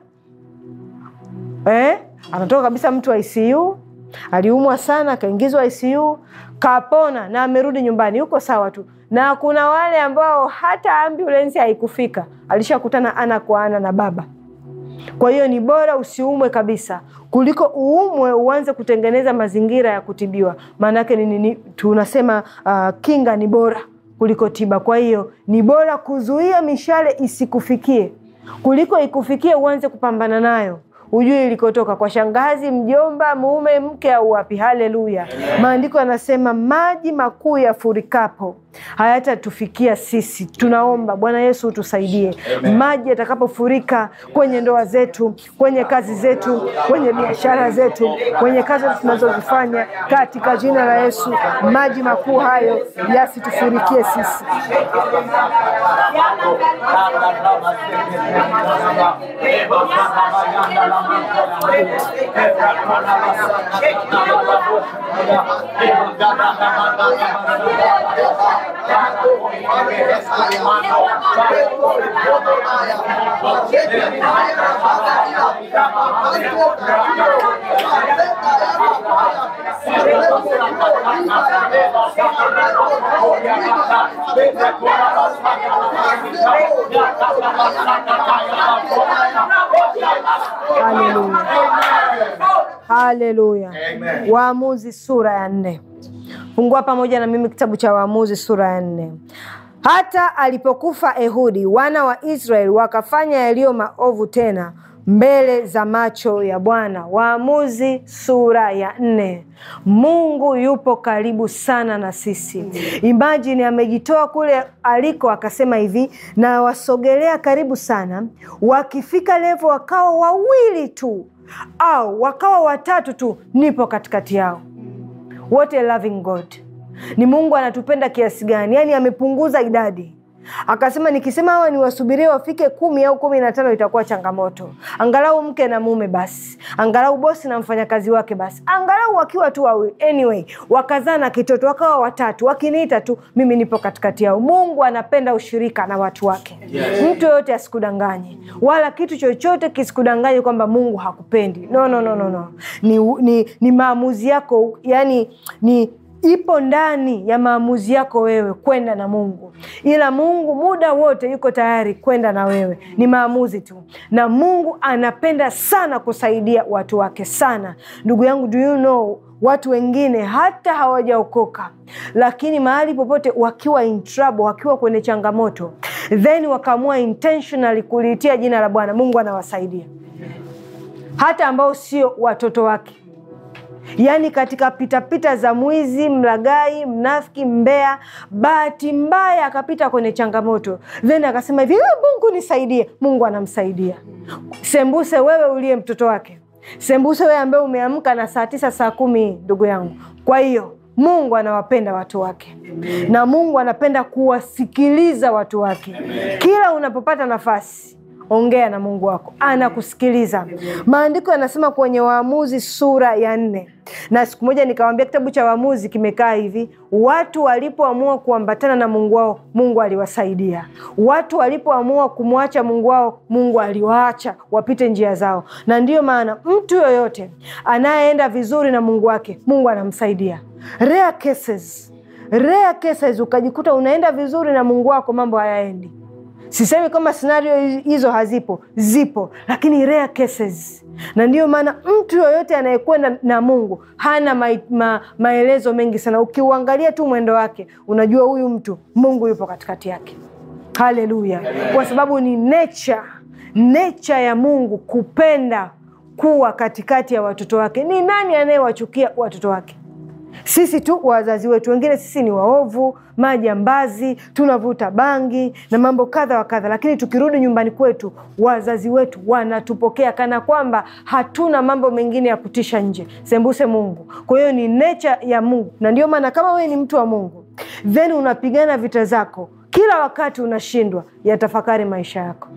S2: eh? anatoka kabisa mtu wa icu aliumwa sana akaingizwa icu kapona na amerudi nyumbani yuko sawa tu na kuna wale ambao hata ambulensi haikufika alishakutana ana kwa ana na baba kwa hiyo ni bora usiumwe kabisa kuliko uumwe uanze kutengeneza mazingira ya kutibiwa maanake ni, ni, ni, tunasema uh, kinga ni bora kuliko tiba kwa hiyo ni bora kuzuia mishale isikufikie kuliko ikufikie uanze kupambana nayo hujui ilikotoka kwa shangazi mjomba mume mke au wapi haleluya maandiko yanasema maji makuu yafurikapo hayatatufikia sisi tunaomba bwana yesu utusaidie maji yatakapofurika kwenye ndoa zetu kwenye kazi zetu kwenye biashara zetu kwenye kazi tunazozifanya katika jina la yesu maji makuu hayo yasitufurikie sisi Haleluya, haleluya. Waamuzi sura ya nne. Fungua pamoja na mimi kitabu cha Waamuzi sura ya nne. Hata alipokufa Ehudi, wana wa Israeli wakafanya yaliyo maovu tena mbele za macho ya Bwana. Waamuzi sura ya nne. Mungu yupo karibu sana na sisi. Imagine amejitoa kule aliko, akasema hivi, na wasogelea karibu sana. Wakifika levo wakawa wawili tu au wakawa watatu tu, nipo katikati yao. What a loving God! Ni Mungu anatupenda kiasi gani? Yaani amepunguza idadi akasema nikisema hawa niwasubirie wafike kumi au kumi na tano itakuwa changamoto. Angalau mke na mume basi, angalau bosi na mfanyakazi wake basi, angalau wakiwa tu wawili. Anyway, wakazaa na kitoto wakawa watatu, wakiniita tu mimi nipo katikati yao. Mungu anapenda ushirika na watu wake. Yes. Mtu yoyote asikudanganye, wala kitu chochote kisikudanganye kwamba Mungu hakupendi. No, no, no, no, no. Ni, ni, ni maamuzi yako, yani ni ipo ndani ya maamuzi yako wewe kwenda na Mungu, ila Mungu muda wote yuko tayari kwenda na wewe, ni maamuzi tu. Na Mungu anapenda sana kusaidia watu wake sana. Ndugu yangu, do you know, watu wengine hata hawajaokoka, lakini mahali popote wakiwa in trouble, wakiwa kwenye changamoto, then wakaamua intentionally kuliitia jina la Bwana, Mungu anawasaidia hata ambao sio watoto wake yaani katika pitapita za mwizi, mlagai, mnafiki, mbea, bahati mbaya akapita kwenye changamoto, then akasema hivi, Mungu nisaidie. Mungu anamsaidia. Sembuse wewe uliye mtoto wake, sembuse wewe ambaye umeamka na saa tisa saa kumi, ndugu yangu. Kwa hiyo Mungu anawapenda watu wake Amen. Na Mungu anapenda kuwasikiliza watu wake Amen. Kila unapopata nafasi ongea na Mungu wako, anakusikiliza. Maandiko yanasema kwenye Waamuzi sura ya nne, na siku moja nikawambia kitabu cha Waamuzi kimekaa hivi: watu walipoamua kuambatana na Mungu wao, Mungu aliwasaidia. Watu walipoamua kumwacha Mungu wao, Mungu aliwaacha wapite njia zao. Na ndiyo maana mtu yoyote anayeenda vizuri na Mungu wake, Mungu anamsaidia. Rare cases, rare cases, ukajikuta unaenda vizuri na Mungu wako, mambo hayaendi Sisemi kwamba scenario hizo hazipo, zipo, lakini rare cases. Na ndiyo maana mtu yoyote anayekwenda na Mungu hana ma, ma, maelezo mengi sana. Ukiuangalia tu mwendo wake unajua huyu mtu Mungu yupo katikati yake. Haleluya! Kwa sababu ni nature, nature ya Mungu kupenda kuwa katikati ya watoto wake. Ni nani anayewachukia watoto wake? Sisi tu wazazi wetu, wengine sisi ni waovu, majambazi, tunavuta bangi na mambo kadha wa kadha, lakini tukirudi nyumbani kwetu, wazazi wetu wanatupokea kana kwamba hatuna mambo mengine ya kutisha nje. Sembuse Mungu. Kwa hiyo ni nature ya Mungu, na ndio maana kama wewe ni mtu wa Mungu then unapigana vita zako kila wakati, unashindwa, yatafakari maisha yako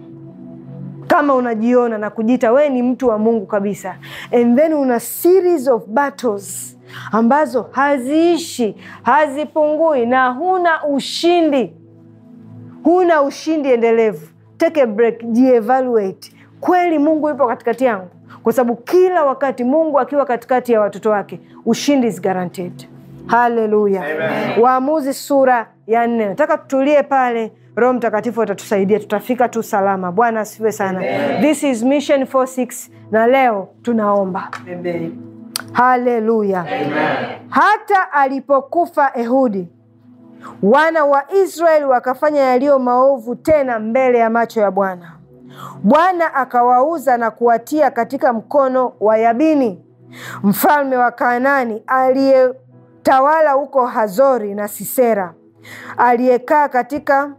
S2: kama unajiona na kujiita wewe ni mtu wa Mungu kabisa, and then una series of battles ambazo haziishi hazipungui, na huna ushindi, huna ushindi endelevu. Take a break, jievaluate. Kweli Mungu yupo katikati yangu? Kwa sababu kila wakati Mungu akiwa katikati ya watoto wake, ushindi is guaranteed. Haleluya! Waamuzi sura ya nne. Nataka tutulie pale. Roho Mtakatifu atatusaidia, tutafika tu salama. Bwana asifiwe sana. Amen. This is Mission 46 na leo tunaomba.
S3: Amen.
S2: Haleluya. Hata alipokufa Ehudi, wana wa Israeli wakafanya yaliyo maovu tena mbele ya macho ya Bwana. Bwana akawauza na kuwatia katika mkono wa Yabini mfalme wa Kanaani aliyetawala huko Hazori na Sisera aliyekaa katika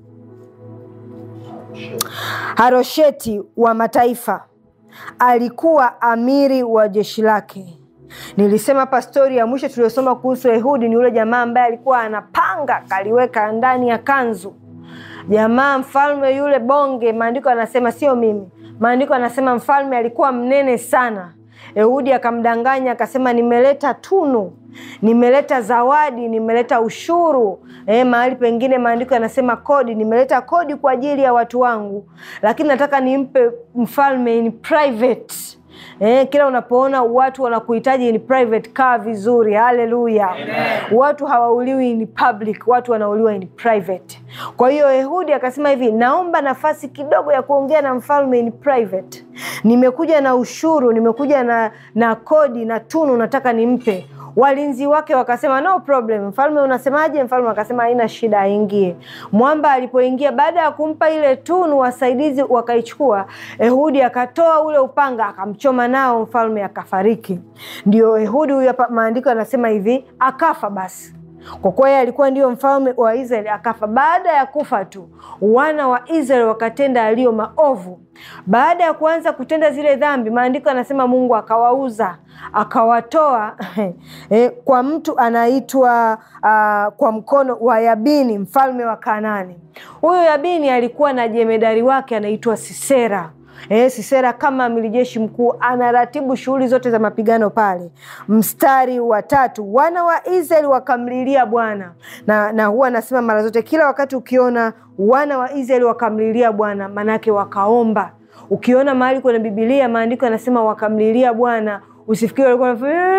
S2: Harosheti wa mataifa alikuwa amiri wa jeshi lake. Nilisema pastori ya mwisho tuliyosoma kuhusu Ehudi ni yule jamaa ambaye alikuwa anapanga kaliweka ndani ya kanzu. Jamaa mfalme yule bonge, maandiko anasema, sio mimi, maandiko anasema mfalme alikuwa mnene sana. Ehudi akamdanganya akasema, nimeleta tunu, nimeleta zawadi, nimeleta ushuru. E, mahali pengine maandiko yanasema kodi, nimeleta kodi kwa ajili ya watu wangu, lakini nataka nimpe mfalme in private Eh, kila unapoona watu wanakuhitaji in private, kaa vizuri. Haleluya! Watu hawauliwi in public, watu wanauliwa in private. Kwa hiyo Ehudi akasema hivi, naomba nafasi kidogo ya kuongea na mfalme in private. Nimekuja na ushuru, nimekuja na, na kodi na tunu, nataka nimpe walinzi wake wakasema no problem. Mfalme unasemaje? Mfalme akasema haina shida, aingie. Mwamba alipoingia, baada ya kumpa ile tunu, wasaidizi wakaichukua. Ehudi akatoa ule upanga akamchoma nao, mfalme akafariki. Ndio Ehudi huyu hapa, maandiko yanasema hivi, akafa basi kwa kuwa yeye alikuwa ndio mfalme wa Israeli akafa. Baada ya kufa tu, wana wa Israeli wakatenda yaliyo maovu. Baada ya kuanza kutenda zile dhambi, maandiko yanasema Mungu akawauza akawatoa eh, kwa mtu anaitwa uh, kwa mkono wa Yabini mfalme wa Kanaani. Huyo Yabini alikuwa na jemedari wake anaitwa Sisera. Eh, Sisera kama amiri jeshi mkuu anaratibu shughuli zote za mapigano pale. Mstari wa tatu, wana wa Israeli wakamlilia Bwana na, na huwa anasema mara zote, kila wakati ukiona wana wa Israeli wakamlilia Bwana, manake wakaomba. Ukiona mahali kwenye Bibilia maandiko yanasema wakamlilia Bwana, usifikiri walikuwa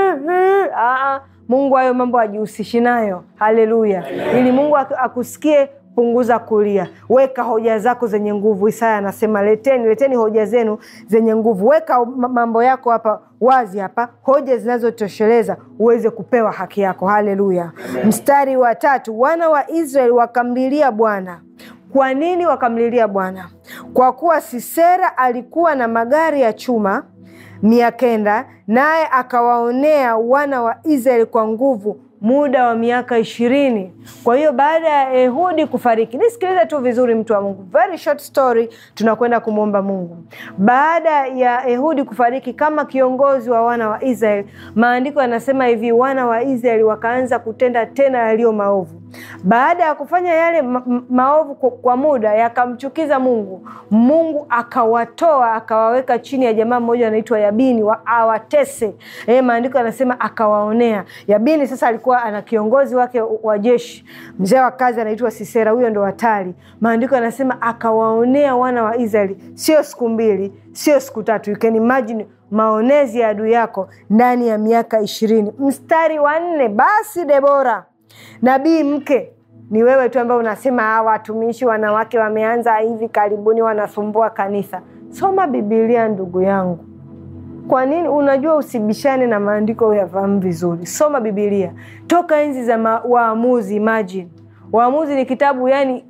S2: wanafanya Mungu hayo mambo ajihusishi nayo. Haleluya! ili Mungu akusikie Punguza kulia, weka hoja zako zenye nguvu. Isaya anasema leteni, leteni hoja zenu zenye nguvu. Weka mambo yako hapa wazi, hapa hoja zinazotosheleza uweze kupewa haki yako. Haleluya! Mstari wa tatu, wana wa Israeli wakamlilia Bwana. Kwa nini wakamlilia Bwana? Kwa kuwa Sisera alikuwa na magari ya chuma mia kenda, naye akawaonea wana wa Israeli kwa nguvu muda wa miaka ishirini. Kwa hiyo baada ya Ehudi kufariki, nisikilize tu vizuri, mtu wa Mungu, very short story, tunakwenda kumwomba Mungu. Baada ya Ehudi kufariki kama kiongozi wa wana wa Israeli, maandiko yanasema hivi, wana wa Israeli wakaanza kutenda tena yaliyo maovu. Baada ya kufanya yale ma maovu kwa muda yakamchukiza Mungu, Mungu akawatoa akawaweka chini ya jamaa mmoja anaitwa Yabini wa awatese. E, maandiko yanasema akawaonea. Yabini sasa alikuwa ana kiongozi wake wa jeshi, mzee wa kazi anaitwa Sisera, huyo ndo hatari. Maandiko yanasema akawaonea wana wa Israeli, sio siku mbili, sio siku tatu. You can imagine maonezi ya adui yako ndani ya miaka ishirini. Mstari wa nne, basi Debora nabii mke ni wewe tu ambaye unasema hawa watumishi wanawake wameanza hivi karibuni wanasumbua kanisa. Soma Bibilia ndugu yangu. Kwa nini? Unajua usibishane na maandiko, uyafahamu vizuri. Soma Bibilia toka enzi za Waamuzi. Imagine Waamuzi ni kitabu yani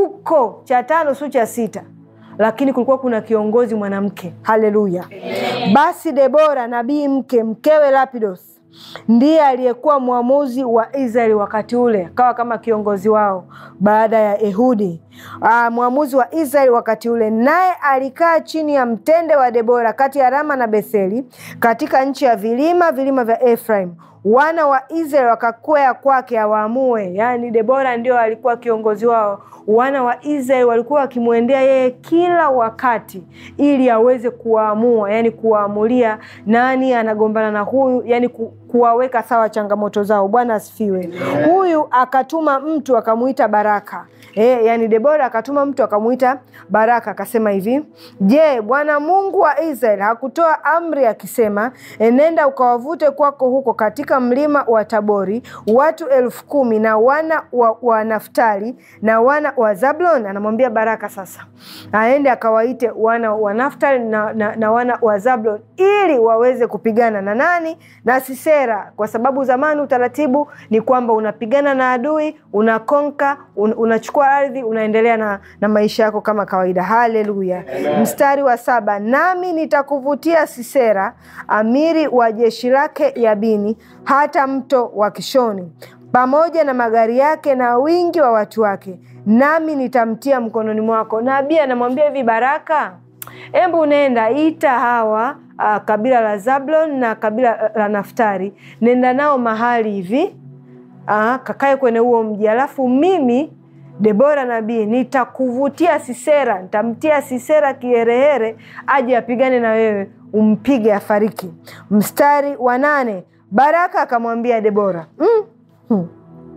S2: uko cha tano su cha sita, lakini kulikuwa kuna kiongozi mwanamke. Haleluya! Basi Debora nabii mke mkewe Lapidos ndiye aliyekuwa mwamuzi wa Israeli wakati ule, akawa kama kiongozi wao baada ya Ehudi. Aa, mwamuzi wa Israeli wakati ule, naye alikaa chini ya mtende wa Debora kati ya Rama na Betheli katika nchi ya vilima vilima vya Efraim. Wana wa Israeli wakakwea kwake awaamue. Yaani Debora ndio alikuwa kiongozi wao. Wana wa Israeli walikuwa wakimwendea yeye kila wakati ili aweze kuwaamua, yani kuwaamulia nani anagombana na huyu, yani ku, kuwaweka sawa changamoto zao. Bwana asifiwe. Huyu akatuma mtu akamuita Baraka. E, yani Debora akatuma mtu akamuita Baraka akasema hivi, je, Bwana Mungu wa Israeli hakutoa amri akisema, enenda ukawavute kwako huko katika mlima wa Tabori watu elfu kumi na wana wa, wa Naftali na wana wa Zablon? Anamwambia Baraka sasa aende akawaite wana wa Naftali na, na, na wana wa Zablon ili waweze kupigana na nani? Na Sisera, kwa sababu zamani utaratibu ni kwamba unapigana na adui, unakonka, un, unachukua ardhi, unaendelea na, na maisha yako kama kawaida. Haleluya! Mstari wa saba, nami nitakuvutia Sisera amiri wa jeshi lake Yabini hata mto wa Kishoni pamoja na magari yake na wingi wa watu wake, nami nitamtia mkononi mwako. Nabii anamwambia hivi, Baraka, hebu nenda ita hawa uh, kabila la Zablon na kabila la Naftari, nenda nao mahali hivi uh, kakae kwenye huo mji, alafu mimi Debora nabii nitakuvutia Sisera, nitamtia Sisera kiherehere aje apigane na wewe, umpige afariki. Mstari wa nane, Baraka akamwambia Debora mm, hmm.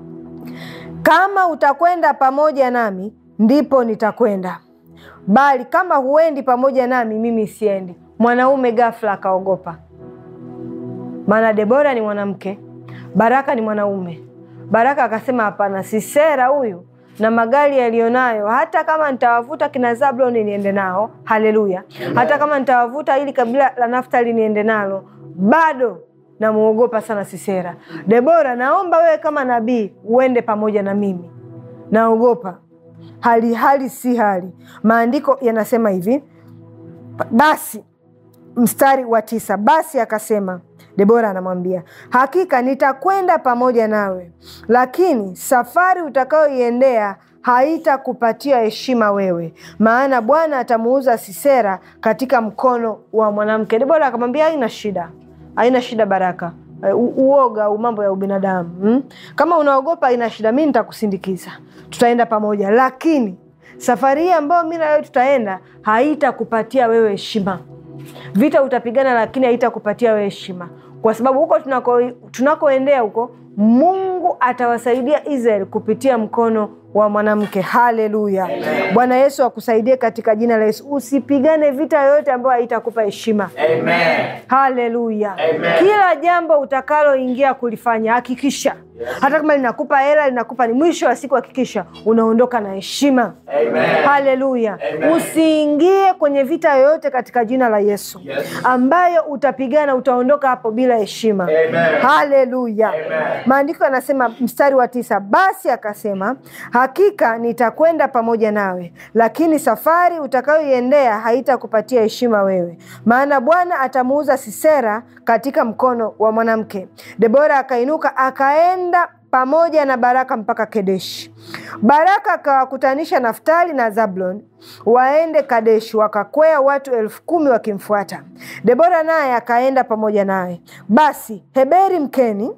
S2: Kama utakwenda pamoja nami ndipo nitakwenda, bali kama huendi pamoja nami mimi siendi. mwanaume ghafla akaogopa, maana Debora ni mwanamke, Baraka ni mwanaume. Baraka akasema hapana, Sisera huyu na magari yaliyonayo, hata kama nitawavuta kina Zabloni niende nao, haleluya, hata kama nitawavuta ili kabila la Naftali niende nalo, bado namuogopa sana Sisera. Debora, naomba wewe kama nabii uende pamoja na mimi, naogopa hali hali si hali. Maandiko yanasema hivi, basi mstari wa tisa, basi akasema Debora anamwambia hakika nitakwenda pamoja nawe, lakini safari utakayoiendea haitakupatia heshima wewe, maana Bwana atamuuza Sisera katika mkono wa mwanamke. Debora akamwambia haina shida, haina shida Baraka, U- uoga au mambo ya ubinadamu hmm? Kama unaogopa haina shida, mi nitakusindikiza, tutaenda pamoja, lakini safari hii ambayo mi na wewe tutaenda haitakupatia wewe heshima. Vita utapigana, lakini haitakupatia wewe heshima, kwa sababu huko tunako tunakoendea huko, Mungu atawasaidia Israeli kupitia mkono wa mwanamke. Haleluya! Bwana Yesu akusaidie katika jina la Yesu. Usipigane vita yoyote ambayo haitakupa heshima.
S3: Amen.
S2: Haleluya!
S3: Amen.
S2: Kila jambo utakaloingia kulifanya, hakikisha hata kama linakupa hela, linakupa ni mwisho wa siku, hakikisha unaondoka na heshima.
S3: Amen.
S2: Haleluya!
S3: Amen.
S2: Usiingie kwenye vita yoyote katika jina la Yesu
S3: Yes.
S2: ambayo utapigana, utaondoka hapo bila heshima.
S3: Amen.
S2: Haleluya!
S3: Amen.
S2: Maandiko yanasema mstari wa tisa, basi akasema hakika nitakwenda pamoja nawe, lakini safari utakayoiendea haitakupatia heshima wewe, maana Bwana atamuuza Sisera katika mkono wa mwanamke. Debora akainuka akaenda pamoja na Baraka mpaka Kedeshi. Baraka akawakutanisha Naftali na Zablon waende Kadeshi, wakakwea watu elfu kumi wakimfuata. Debora naye akaenda pamoja naye. Basi Heberi Mkeni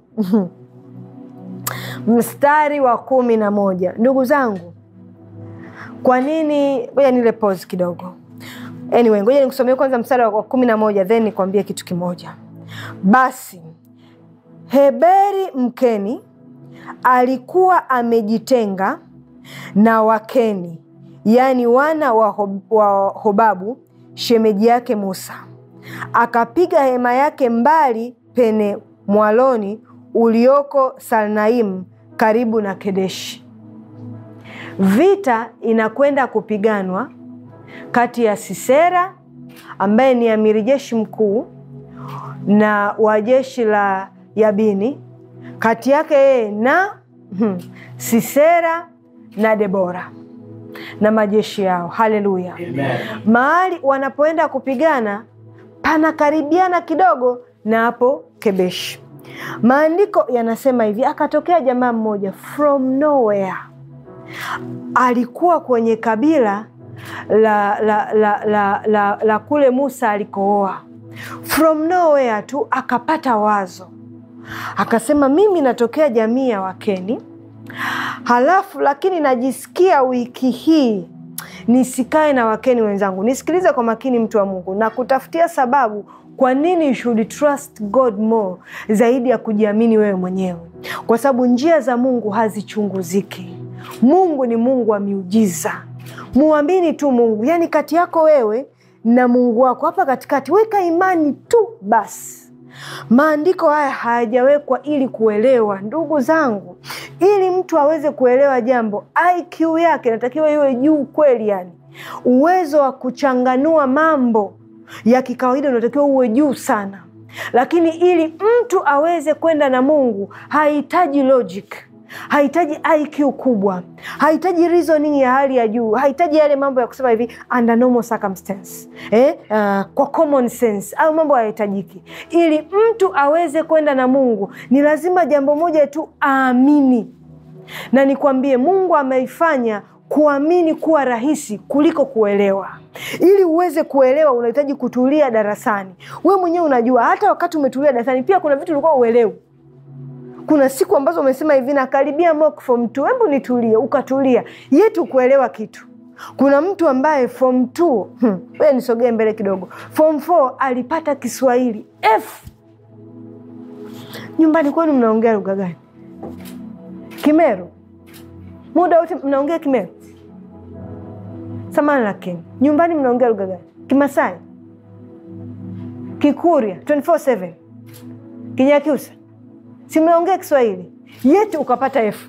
S2: mstari wa kumi na moja. Ndugu zangu, kwa nini? Ngoja nile pause kidogo. Anyway, ngoja nikusomee kwanza mstari wa kumi na moja then nikwambie kitu kimoja. Basi Heberi Mkeni alikuwa amejitenga na Wakeni, yaani wana wa, Hob wa Hobabu shemeji yake Musa, akapiga hema yake mbali pene mwaloni ulioko Salnaimu karibu na Kedeshi. Vita inakwenda kupiganwa kati ya Sisera ambaye ni amiri jeshi mkuu na wa jeshi la Yabini, kati yake yeye na hmm, Sisera na Debora na majeshi yao. Haleluya!
S3: Amen.
S2: mahali wanapoenda kupigana panakaribiana kidogo na hapo Kebeshi. Maandiko yanasema hivi, akatokea jamaa mmoja from nowhere, alikuwa kwenye kabila la, la, la, la, la, la kule Musa alikooa. From nowhere tu akapata wazo, akasema mimi natokea jamii ya Wakeni, halafu lakini najisikia wiki hii nisikae na Wakeni wenzangu. Nisikilize kwa makini, mtu wa Mungu, na kutafutia sababu kwa nini you should trust God more zaidi ya kujiamini wewe mwenyewe, kwa sababu njia za Mungu hazichunguziki. Mungu ni Mungu wa miujiza. Muamini tu Mungu, yaani kati yako wewe na Mungu wako hapa katikati, weka imani tu basi. Maandiko haya hayajawekwa ili kuelewa, ndugu zangu, ili mtu aweze kuelewa jambo, IQ yake inatakiwa iwe juu kweli, yani uwezo wa kuchanganua mambo ya kikawaida unatakiwa uwe juu sana, lakini ili mtu aweze kwenda na Mungu hahitaji logic hahitaji IQ kubwa, hahitaji reasoning ya hali ya juu, hahitaji yale mambo ya kusema hivi under normal circumstance eh, uh, kwa common sense au mambo hayahitajiki. Ili mtu aweze kwenda na Mungu ni lazima jambo moja tu, aamini. Na nikwambie, Mungu ameifanya kuamini kuwa rahisi kuliko kuelewa. Ili uweze kuelewa, unahitaji kutulia darasani. Wewe mwenyewe unajua, hata wakati umetulia darasani, pia kuna vitu ulikuwa uelewi kuna siku ambazo umesema hivi nakaribia mock form 2, hebu nitulie, ukatulia yetu kuelewa kitu. Kuna mtu ambaye form 2 hmm, wewe nisogee mbele kidogo, form 4 alipata Kiswahili F. Nyumbani kwenu mnaongea lugha gani? Kimeru? muda wote mnaongea Kimeru? Samani, lakini nyumbani mnaongea lugha gani? Kimasai? Kikuria 24/7 Kinyakyusa, simeongea Kiswahili yetu ukapata F.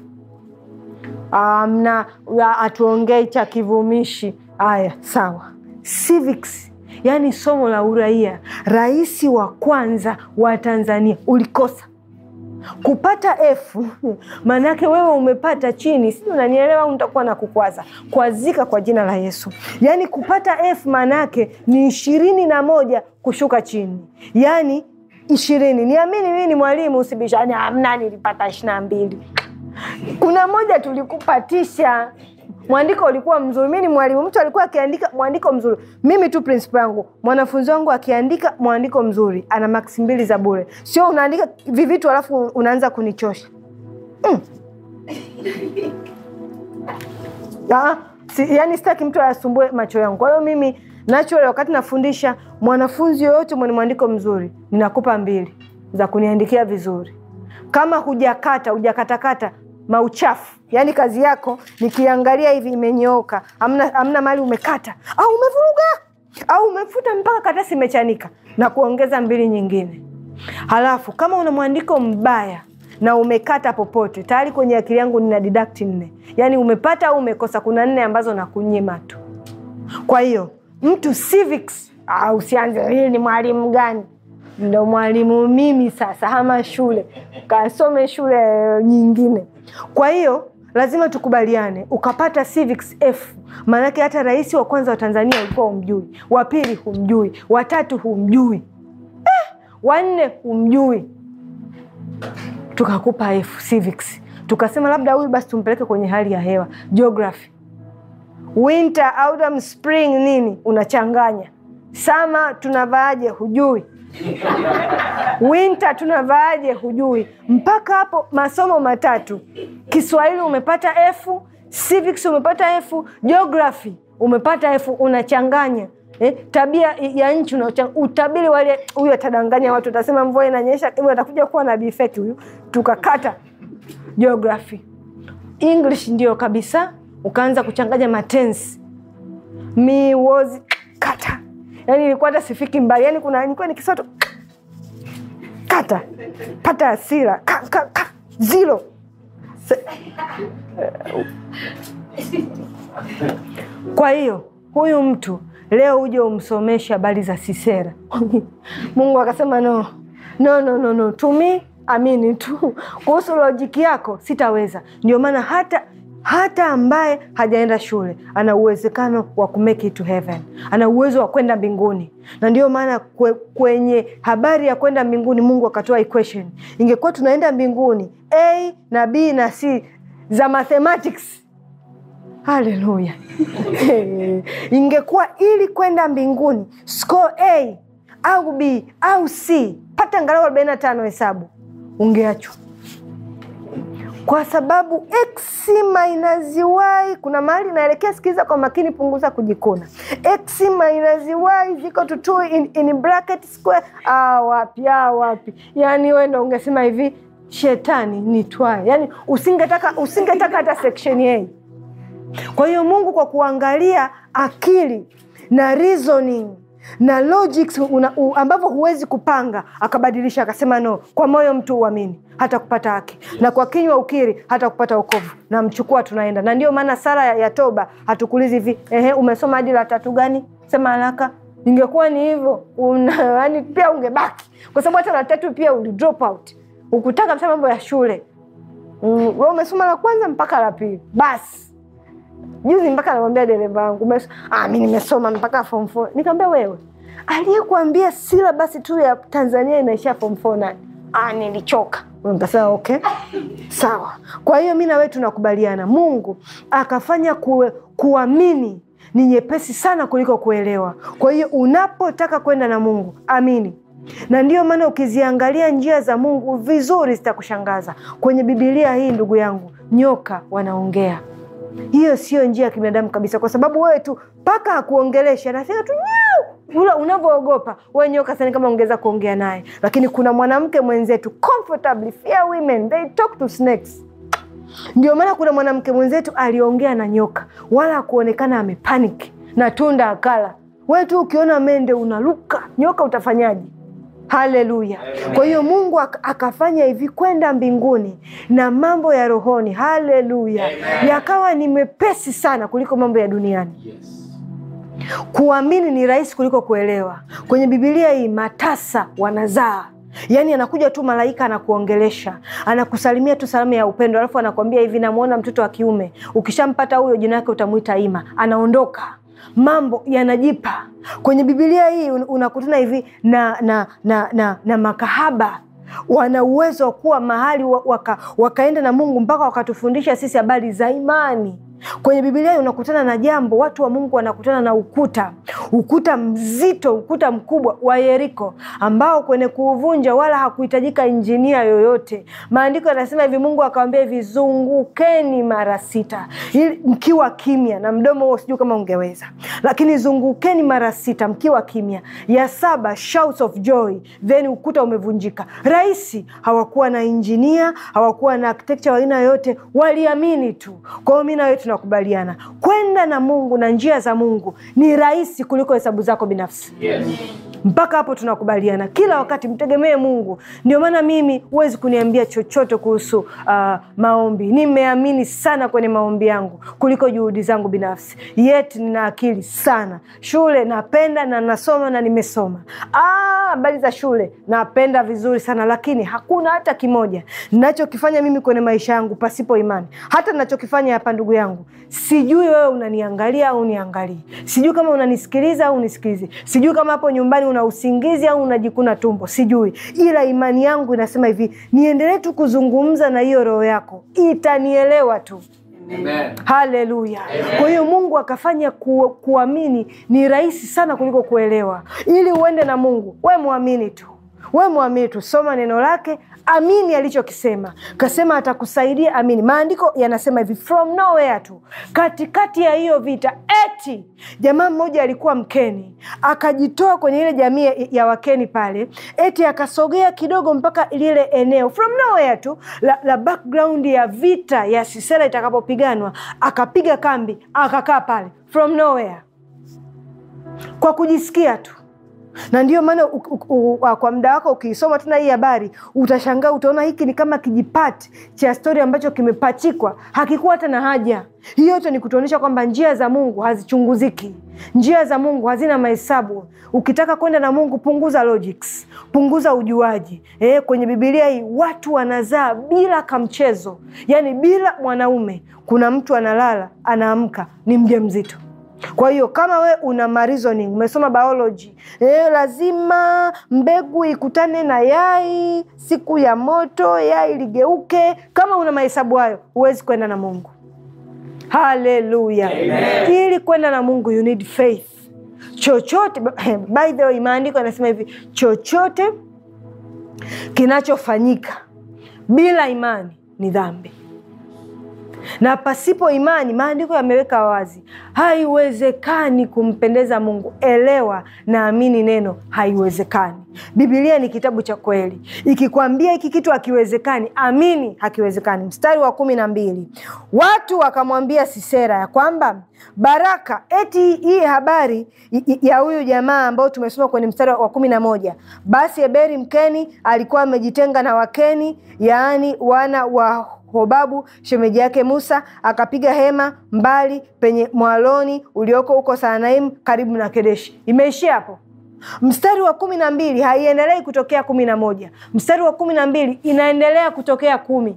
S2: Amna atuongei cha kivumishi. Haya, sawa. Civics, yani somo la uraia, rais wa kwanza wa Tanzania ulikosa kupata F maanake wewe umepata chini, si unanielewa? au nitakuwa na kukwaza kwazika kwa jina la Yesu. Yaani kupata F maanake ni ishirini na moja kushuka chini, yaani ishirini. Niamini mimi ni mwalimu, usibishani. Amna, nilipata ishirini na mbili. Kuna moja tulikupatisha mwandiko ulikuwa mzuri. Mi ni mwalimu, mtu alikuwa akiandika mwandiko mzuri, mimi tu principal yangu, mwanafunzi wangu akiandika mwandiko mzuri ana maksi mbili za bure. Sio unaandika vivitu alafu unaanza kunichosha mm. Aa, si, yani sitaki mtu ayasumbue macho yangu. Kwa hiyo mimi natural, wakati nafundisha mwanafunzi yoyote mwenye mwandiko mzuri, ninakupa mbili za kuniandikia vizuri. Kama hujakata hujakatakata mauchafu yaani kazi yako nikiangalia hivi imenyooka, amna, amna mali umekata au umevuruga au umefuta mpaka karatasi imechanika, na kuongeza mbili nyingine. Halafu kama una mwandiko mbaya na umekata popote, tayari kwenye akili yangu nina deduct nne, yaani umepata au umekosa, kuna nne ambazo nakunyima tu. Kwa hiyo mtu civics, ah, usianze hii ni mwalimu gani? Ndo mwalimu mimi sasa, hama shule kasome shule nyingine. Kwa hiyo lazima tukubaliane, ukapata civics F, maanake hata rais wa kwanza wa Tanzania ulikuwa humjui, wa pili humjui, watatu humjui, eh, wanne humjui, tukakupa F civics, tukasema labda huyu basi tumpeleke kwenye hali ya hewa, geography, winter, autumn, spring, nini unachanganya, sama tunavaaje hujui winter tunavaaje hujui. Mpaka hapo masomo matatu, Kiswahili umepata F, civics umepata F, geography umepata F, unachanganya eh, tabia ya nchi utabiri wale, huyu atadanganya watu, utasema mvua inanyesha, huyu atakuja kuwa na bifeki huyu, tukakata geography. English ndio kabisa, ukaanza kuchanganya matensi, mi was kata Yani ilikuwa hata sifiki mbali, yani kuna nilikuwa nikisoto kata pata hasira ka, ka, ka, zero Se... Kwa hiyo huyu mtu leo uje umsomeshe habari za Sisera Mungu akasema no, no, no, no, no. Tumi amini tu kuhusu lojiki yako sitaweza. Ndio maana hata hata ambaye hajaenda shule ana uwezekano wa kumake it to heaven, ana uwezo wa kwenda mbinguni. Na ndio maana kwe, kwenye habari ya kwenda mbinguni Mungu akatoa equation. Ingekuwa tunaenda mbinguni A na B na C za mathematics, haleluya ingekuwa ili kwenda mbinguni score A au B au C, pata angalau arobaini na tano hesabu, ungeachwa kwa sababu x minus y kuna mahali inaelekea. Sikiza kwa makini, punguza kujikuna. x minus y ziko to 2 in, in bracket square. Ah, wapi ah, wapi? Yani wewe ndo ungesema hivi shetani ni twae, yani usingetaka usingetaka hata section A. Kwa hiyo Mungu kwa kuangalia akili na reasoning na logics ambavyo huwezi kupanga, akabadilisha akasema, no, kwa moyo mtu uamini hata kupata haki, na kwa kinywa ukiri hata kupata wokovu. Na mchukua tunaenda. Na ndio maana sala ya, ya toba hatukulizi hivi, ehe, umesoma hadi la tatu gani? Sema haraka. Ingekuwa ni hivyo, yani pia ungebaki, kwa sababu hata la tatu pia uli drop out, ukutaka msa mambo ya shule mm, we umesoma la kwanza mpaka la pili basi Juzi mpaka namwambia dereva wangu ah, mi nimesoma mpaka form four. Nikamwambia wewe, aliyekuambia silabasi tu ya Tanzania inaishia form four nani? Ah, nilichoka. Nikasema okay, sawa. Kwa hiyo mi na wewe tunakubaliana, Mungu akafanya kuwe, kuamini ni nyepesi sana kuliko kuelewa. Kwa hiyo unapotaka kwenda na Mungu amini na ndiyo maana ukiziangalia njia za Mungu vizuri zitakushangaza. Kwenye Bibilia hii, ndugu yangu, nyoka wanaongea hiyo sio njia ya kibinadamu kabisa, kwa sababu wewe tu mpaka akuongelesha anasema tu ule unavyoogopa wewe nyoka sana, kama ongeza kuongea naye. Lakini kuna mwanamke mwenzetu comfortably fair women they talk to snakes. Ndio maana kuna mwanamke mwenzetu aliongea na nyoka, wala akuonekana amepanic na tunda akala. Wewe tu ukiona mende unaruka, nyoka utafanyaje? haleluya kwa hiyo mungu ak- akafanya hivi kwenda mbinguni na mambo ya rohoni haleluya yakawa ni mepesi sana kuliko mambo ya duniani
S3: Yes.
S2: kuamini ni rahisi kuliko kuelewa kwenye bibilia hii matasa wanazaa yaani anakuja tu malaika anakuongelesha anakusalimia tu salamu ya upendo alafu anakwambia hivi namwona mtoto wa kiume ukishampata huyo jina yake utamwita ima anaondoka mambo yanajipa kwenye bibilia hii un- unakutana hivi na, na, na, na, na makahaba wana uwezo wa kuwa mahali wa- waka, wakaenda na mungu mpaka wakatufundisha sisi habari za imani kwenye bibilia unakutana na jambo watu wa mungu wanakutana na ukuta ukuta mzito ukuta mkubwa wa yeriko ambao kwenye kuuvunja wala hakuhitajika injinia yoyote maandiko yanasema hivi mungu akawambia hivi zungukeni mara sita ili mkiwa kimya na mdomo huo sijui kama ungeweza lakini zungukeni mara sita mkiwa kimya ya saba shouts of joy then ukuta umevunjika rahisi hawakuwa na injinia hawakuwa na architecture wa aina yoyote waliamini tu kwa hiyo mi nawe tunakubaliana kwenda na mungu na njia za mungu ni rahisi kuliko hesabu zako binafsi
S3: Yes.
S2: mpaka hapo tunakubaliana kila wakati mtegemee mungu ndio maana mimi huwezi kuniambia chochote kuhusu uh, maombi nimeamini sana kwenye maombi yangu kuliko juhudi zangu binafsi yet nina akili sana shule napenda na nasoma na nimesoma Ah, habari za shule napenda vizuri sana lakini hakuna hata kimoja nachokifanya mimi kwenye maisha yangu pasipo imani hata nachokifanya hapa ndugu yangu sijui wewe unaniangalia au uniangalii sijui kama unanisikiliza au unisikilizi sijui kama hapo nyumbani una usingizi au unajikuna tumbo sijui ila imani yangu inasema hivi niendelee tu kuzungumza na hiyo roho yako itanielewa tu
S3: Amen.
S2: haleluya kwa hiyo mungu akafanya ku, kuamini ni rahisi sana kuliko kuelewa ili uende na mungu we mwamini tu we mwamini tu soma neno lake amini alichokisema kasema atakusaidia amini maandiko yanasema hivi from nowhere tu katikati ya hiyo vita eti jamaa mmoja alikuwa mkeni akajitoa kwenye ile jamii ya- ya wakeni pale eti akasogea kidogo mpaka lile eneo from nowhere tu la, la background ya vita ya sisera itakapopiganwa akapiga kambi akakaa pale from nowhere kwa kujisikia tu na ndio maana u- u- u- u- kwa muda wako ukiisoma tena hii habari utashangaa utaona hiki ni kama kijipati cha stori ambacho kimepachikwa hakikuwa hata na haja hii yote ni kutuonyesha kwamba njia za mungu hazichunguziki njia za mungu hazina mahesabu ukitaka kwenda na mungu punguza logics punguza ujuaji e, kwenye bibilia hii watu wanazaa bila kamchezo yaani bila mwanaume kuna mtu analala anaamka ni mja mzito kwa hiyo kama we una mareasoning umesoma biology e, lazima mbegu ikutane na yai siku ya moto yai ligeuke kama una mahesabu hayo huwezi kwenda na mungu haleluya ili kwenda na mungu you need faith chochote by the way maandiko yanasema hivi chochote kinachofanyika bila imani ni dhambi na pasipo imani maandiko yameweka wazi haiwezekani kumpendeza mungu elewa na amini neno haiwezekani bibilia ni kitabu cha kweli ikikwambia hiki kitu hakiwezekani amini hakiwezekani mstari wa kumi na mbili watu wakamwambia sisera ya kwamba baraka eti hii habari i- i- ya huyu jamaa ambao tumesoma kwenye mstari wa kumi na moja basi eberi mkeni alikuwa amejitenga na wakeni yaani wana wa hobabu shemeji yake musa akapiga hema mbali penye mwaloni ulioko huko saanaimu karibu na kedeshi imeishia hapo mstari wa kumi na mbili haiendelei kutokea kumi na moja mstari wa kumi na mbili inaendelea kutokea kumi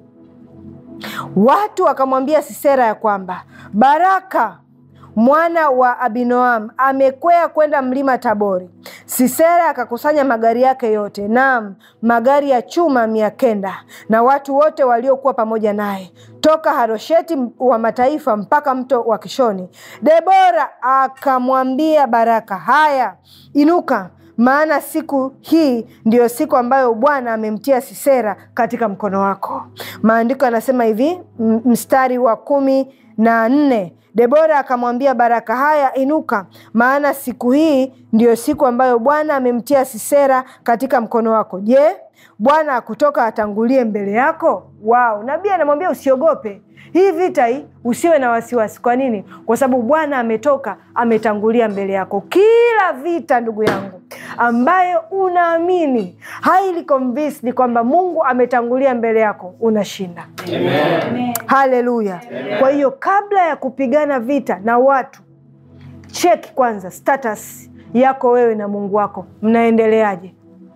S2: watu wakamwambia sisera ya kwamba baraka mwana wa abinoam amekwea kwenda mlima tabori sisera akakusanya magari yake yote naam magari ya chuma mia kenda na watu wote waliokuwa pamoja naye toka harosheti wa mataifa mpaka mto wa kishoni debora akamwambia baraka haya inuka maana siku hii ndiyo siku ambayo bwana amemtia sisera katika mkono wako maandiko yanasema hivi m- mstari wa kumi na nne debora akamwambia baraka haya inuka maana siku hii ndiyo siku ambayo bwana amemtia sisera katika mkono wako je bwana akutoka atangulie mbele yako wao nabii anamwambia usiogope hii vita hii usiwe na wasiwasi. Kwa nini? Kwa sababu Bwana ametoka, ametangulia mbele yako. Kila vita, ndugu yangu, ambayo unaamini highly convinced kwamba Mungu ametangulia mbele yako, unashinda. Haleluya! Kwa hiyo kabla ya kupigana vita na watu, cheki kwanza status yako wewe na Mungu wako, mnaendeleaje?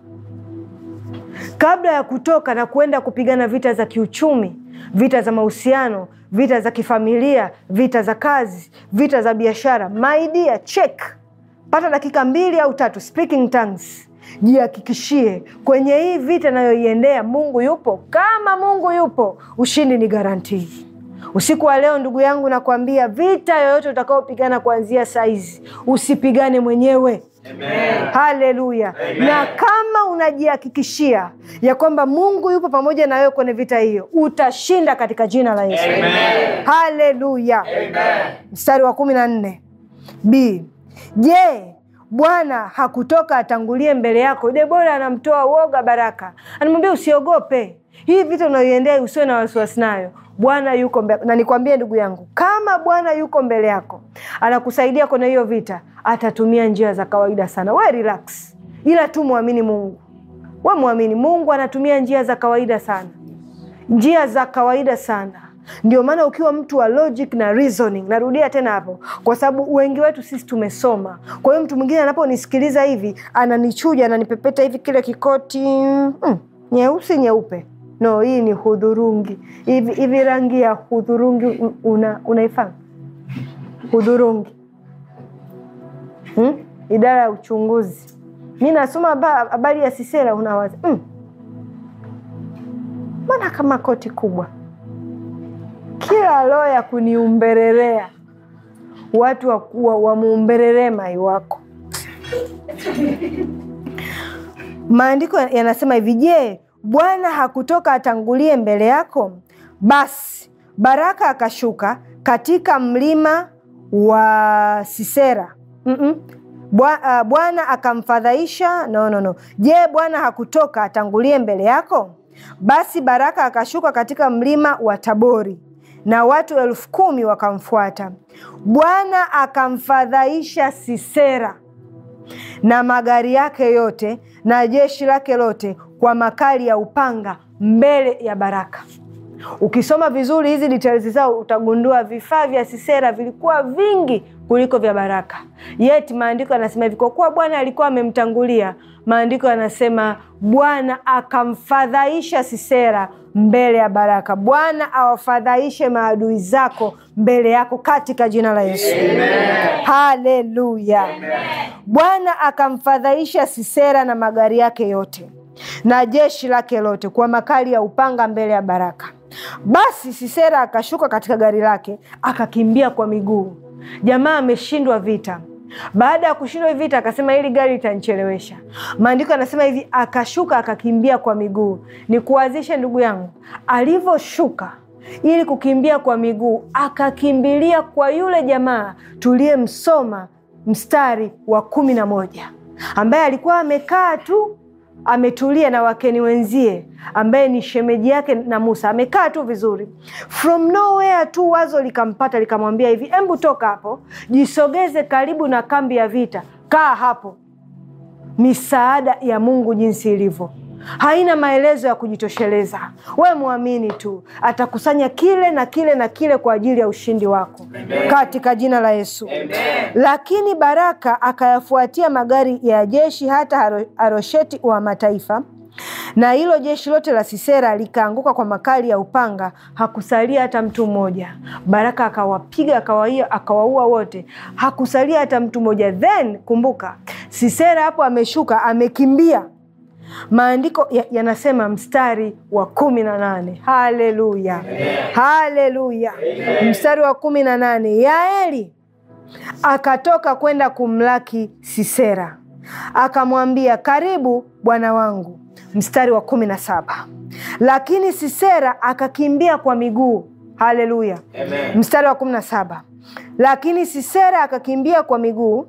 S2: Kabla ya kutoka na kuenda kupigana vita za kiuchumi, vita za mahusiano, vita za kifamilia, vita za kazi, vita za biashara, my dear, check, pata dakika mbili au tatu, speaking tongues, jihakikishie kwenye hii vita nayoiendea, Mungu yupo. Kama Mungu yupo, ushindi ni garantii. Usiku wa leo ndugu yangu, nakwambia vita yoyote utakaopigana kuanzia saizi, usipigane mwenyewe. Haleluya! Na kama unajihakikishia ya kwamba Mungu yupo pamoja na wewe kwenye vita hiyo, utashinda katika jina la Yesu. Haleluya! Mstari wa kumi na nne b Je, Bwana hakutoka atangulie mbele yako? Debora anamtoa woga Baraka, anamwambia usiogope, hii vita unayoiendea usiwe na wasiwasi nayo. Bwana yuko mbele. Na nikwambie ndugu yangu, kama Bwana yuko mbele yako anakusaidia kwenye hiyo vita, atatumia njia za kawaida sana. We relax, ila tu mwamini Mungu. We mwamini Mungu, anatumia njia za kawaida sana, njia za kawaida sana. Ndio maana ukiwa mtu wa logic na reasoning, narudia tena hapo, kwa sababu wengi wetu sisi tumesoma. Kwa hiyo mtu mwingine anaponisikiliza hivi, ananichuja, ananipepeta hivi kile kikoti mm, nyeusi nyeupe No, hii ni hudhurungi. Hivi hivi rangi ya hudhurungi una, unaifahamu? Hudhurungi hmm? Idara ya uchunguzi. Mi nasoma habari ya Sisera, unawaza mbona hmm, kama koti kubwa, kila roho ya kuniumbererea watu wamuumbereree wa mai wako. Maandiko yanasema hivi, je, Bwana hakutoka atangulie mbele yako? Basi Baraka akashuka katika mlima wa Sisera. mm -mm. Bwana akamfadhaisha. No, no, no. Je, Bwana hakutoka atangulie mbele yako? Basi Baraka akashuka katika mlima wa Tabori na watu elfu kumi wakamfuata. Bwana akamfadhaisha Sisera na magari yake yote na jeshi lake lote kwa makali ya upanga mbele ya Baraka. Ukisoma vizuri hizi details zao utagundua vifaa vya Sisera vilikuwa vingi kuliko vya Baraka. Yet maandiko yanasema hivi, kwa kuwa Bwana alikuwa amemtangulia, maandiko yanasema Bwana akamfadhaisha Sisera mbele ya Baraka. Bwana awafadhaishe maadui zako mbele yako katika jina la Yesu. Haleluya! Bwana akamfadhaisha Sisera na magari yake yote na jeshi lake lote kwa makali ya upanga mbele ya Baraka. Basi Sisera akashuka katika gari lake akakimbia kwa miguu. Jamaa ameshindwa vita. Baada ya kushindwa vita, akasema hili gari litanichelewesha. Maandiko yanasema hivi, akashuka akakimbia kwa miguu. Ni kuwazishe ndugu yangu, alivyoshuka ili kukimbia kwa miguu, akakimbilia kwa yule jamaa tuliyemsoma mstari wa kumi na moja ambaye alikuwa amekaa tu ametulia na wakeni wenzie, ambaye ni shemeji yake na Musa, amekaa tu vizuri. From nowhere tu wazo likampata likamwambia hivi, embu toka hapo, jisogeze karibu na kambi ya vita, kaa hapo. Misaada ya Mungu jinsi ilivyo haina maelezo ya kujitosheleza. We mwamini tu, atakusanya kile na kile na kile kwa ajili ya ushindi wako Amen. Katika jina la Yesu Amen. Lakini Baraka akayafuatia magari ya jeshi hata Harosheti wa mataifa, na hilo jeshi lote la Sisera likaanguka kwa makali ya upanga, hakusalia hata mtu mmoja. Baraka akawapiga akawaua wote, hakusalia hata mtu mmoja. Then kumbuka, Sisera hapo ameshuka, amekimbia Maandiko yanasema ya mstari wa kumi na nane haleluya, haleluya. Mstari wa kumi na nane Yaeli akatoka kwenda kumlaki Sisera, akamwambia karibu bwana wangu. Mstari wa kumi na saba lakini Sisera akakimbia kwa miguu. Haleluya. Mstari wa kumi na saba lakini Sisera akakimbia kwa miguu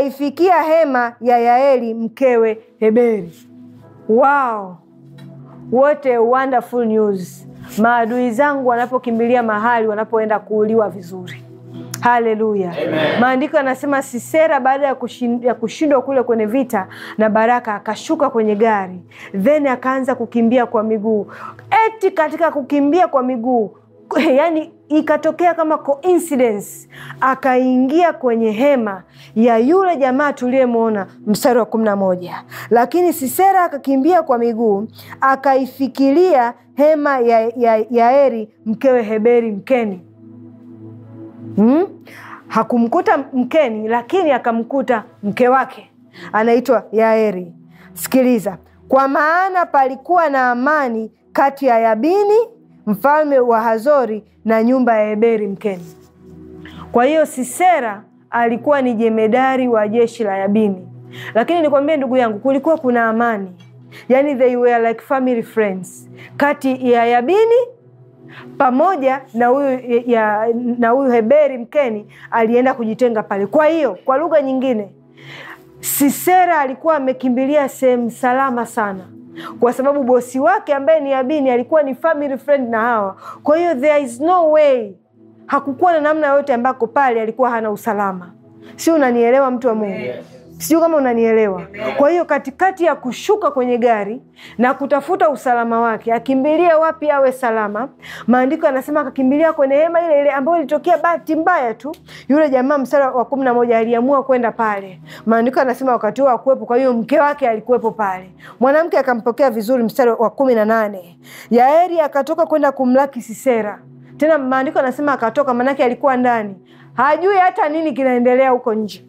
S2: akaifikia hema ya Yaeli mkewe Heberi. Wow, what a wonderful news maadui zangu wanapokimbilia mahali wanapoenda kuuliwa vizuri haleluya maandiko yanasema sisera baada ya kushin- ya kushindwa kule kwenye vita na baraka akashuka kwenye gari then akaanza kukimbia kwa miguu eti katika kukimbia kwa miguu yani ikatokea kama coincidence akaingia kwenye hema ya yule jamaa tuliyemwona mstari wa kumi na moja lakini sisera akakimbia kwa miguu akaifikiria hema ya, ya, ya eri mkewe heberi mkeni hmm? hakumkuta mkeni lakini akamkuta mke wake anaitwa yaeri sikiliza kwa maana palikuwa na amani kati ya yabini mfalme wa hazori na nyumba ya heberi mkeni kwa hiyo sisera alikuwa ni jemedari wa jeshi la yabini lakini nikwambie ndugu yangu kulikuwa kuna amani yani they were like family friends kati ya yabini pamoja na huyu ya, na huyu heberi mkeni alienda kujitenga pale kwa hiyo kwa lugha nyingine sisera alikuwa amekimbilia sehemu salama sana kwa sababu bosi wake ambaye ni abini alikuwa ni family friend na hawa kwa hiyo there is no way hakukuwa na namna yoyote ambako pale alikuwa hana usalama si unanielewa mtu wa mungu sijui kama unanielewa kwa hiyo katikati ya kushuka kwenye gari na kutafuta usalama wake akimbilie wapi awe salama maandiko yanasema akakimbilia kwenye hema ile ile ambayo ilitokea bahati mbaya tu yule jamaa msara wa kumi na moja aliamua kwenda pale maandiko yanasema wakati huo akuwepo kwa hiyo mke wake alikuwepo pale mwanamke akampokea vizuri mstari wa kumi na nane yaeri akatoka kwenda kumlaki sisera tena maandiko anasema akatoka maanake alikuwa ndani hajui hata nini kinaendelea huko nje